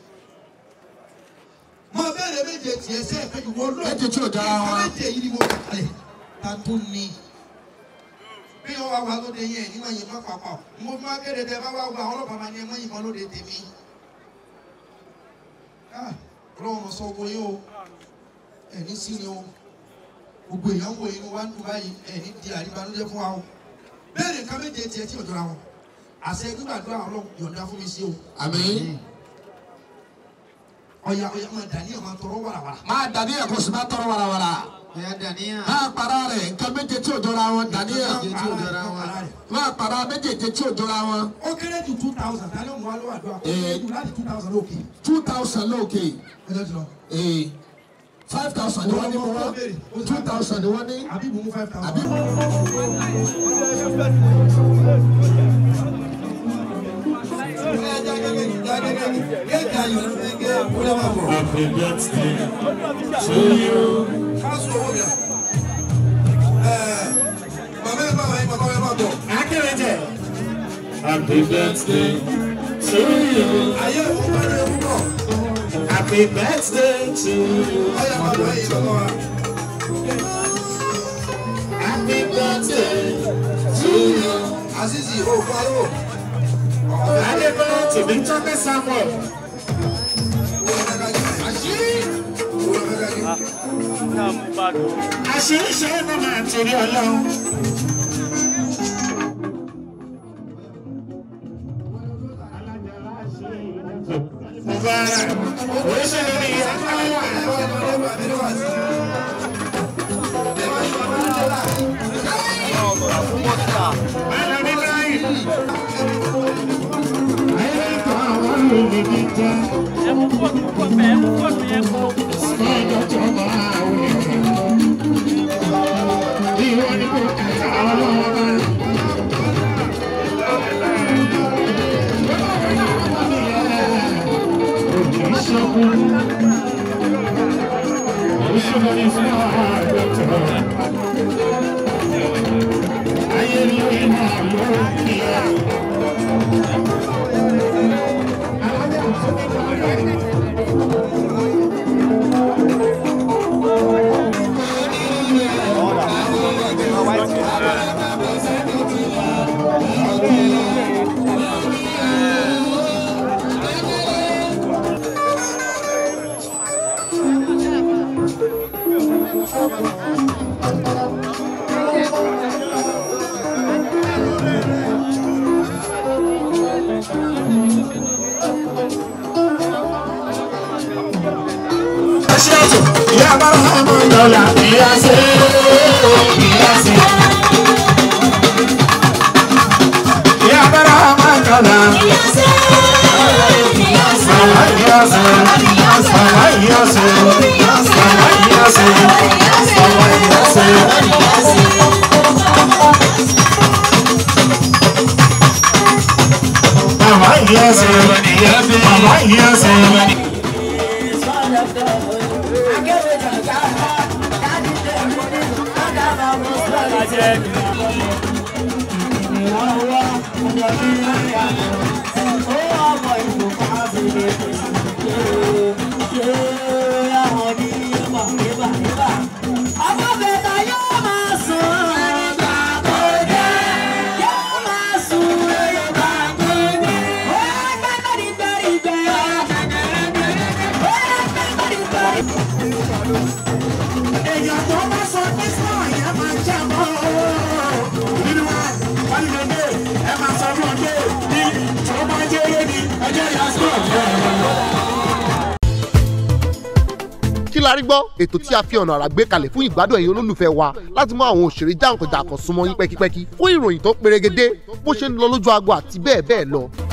mo bẹ̀rẹ̀ méje tiẹ̀ sẹ́ẹ̀ fẹ́ ìwọ lọ́ọ̀ méje tí ò jọra wọn. méje yìí ni mo kà kalẹ̀ ta tó ní bí wọn wá wá lóde yẹn ní wọn yìnbọn papọ̀ mo máa kéde tẹ bá wá wá àwọn ọlọ́pàá máa ní ẹ mọ yìnbọn lóde tèmi Ah, ọlọ́run sọ owó yín o ẹni sí ni o gbogbo èèyàn wo inú wa ń dùn báyìí ẹni di àríbanújẹ́ fún wa o bẹ́ẹ̀ ni nǹkan méje tiẹ̀ tí ò jọra wọn àṣẹ gbígbàdúrà ọlọ́run yọ̀ǹda fún mi sí o àmín. ọ̀yà ọ̀yà máa dà ní ọ̀ máa tọrọ wàràwàrà. máa dà níyà kó sì máa tọrọ warawara. ọ̀yà dà ní ọ̀ máa para rẹ̀ nǹkan méje tí ò jọra wọn dà níyà. máa para méjèèjì tí ò jọra wọn. ó kéré ju two thousand tani ó mú wa lọ́wọ́ àdúrà ó kéré ju láti two thousand lókè two thousand lóòkè. ẹjọ́ ti lọ. ee five thousand ni wọ́n ní mo wá two thousand ni wọ́n ní. àbí mú five thousand. àbí Happy birthday to you. Happy birthday to you. Happy birthday to you. Happy birthday to you. Azizi o pariwo. Adébọ́lá tèmi tọ́pẹ́ Samuel. Àṣírí ṣe é náà máa torí ọlọ́run. Mubarak, oríṣiríṣi ìyá Aṣíwájú, ìyá bára ọmọ lọ́la, ìyá ṣe é, ìyá ṣe é. Ìyá bára ọmọ lọ́la, ìyá ṣe é, ìyá ṣe é. Màmá ìyá ṣe é, màmá ìyá ṣe é, màmá ìyá ṣe é, màmá ìyá ṣe é. Màmá ìyá ṣe é, màmá ìyá ṣe é. Ọmọ bẹ̀rẹ̀ yóò máa sùn. la rí gbọ́ ètò tí a fi ọ̀nà àrà gbé kalẹ̀ fún ìgbádùn ẹ̀yin olólùfẹ́ wa láti mú àwọn òṣèré jàǹkànjàǹkàn súnmọ́ yín pẹ́kípẹ́kí fún ìròyìn tó perégedé bó ṣe ń lọ lójú agbo àti bẹ́ẹ̀ bẹ́ẹ̀ lọ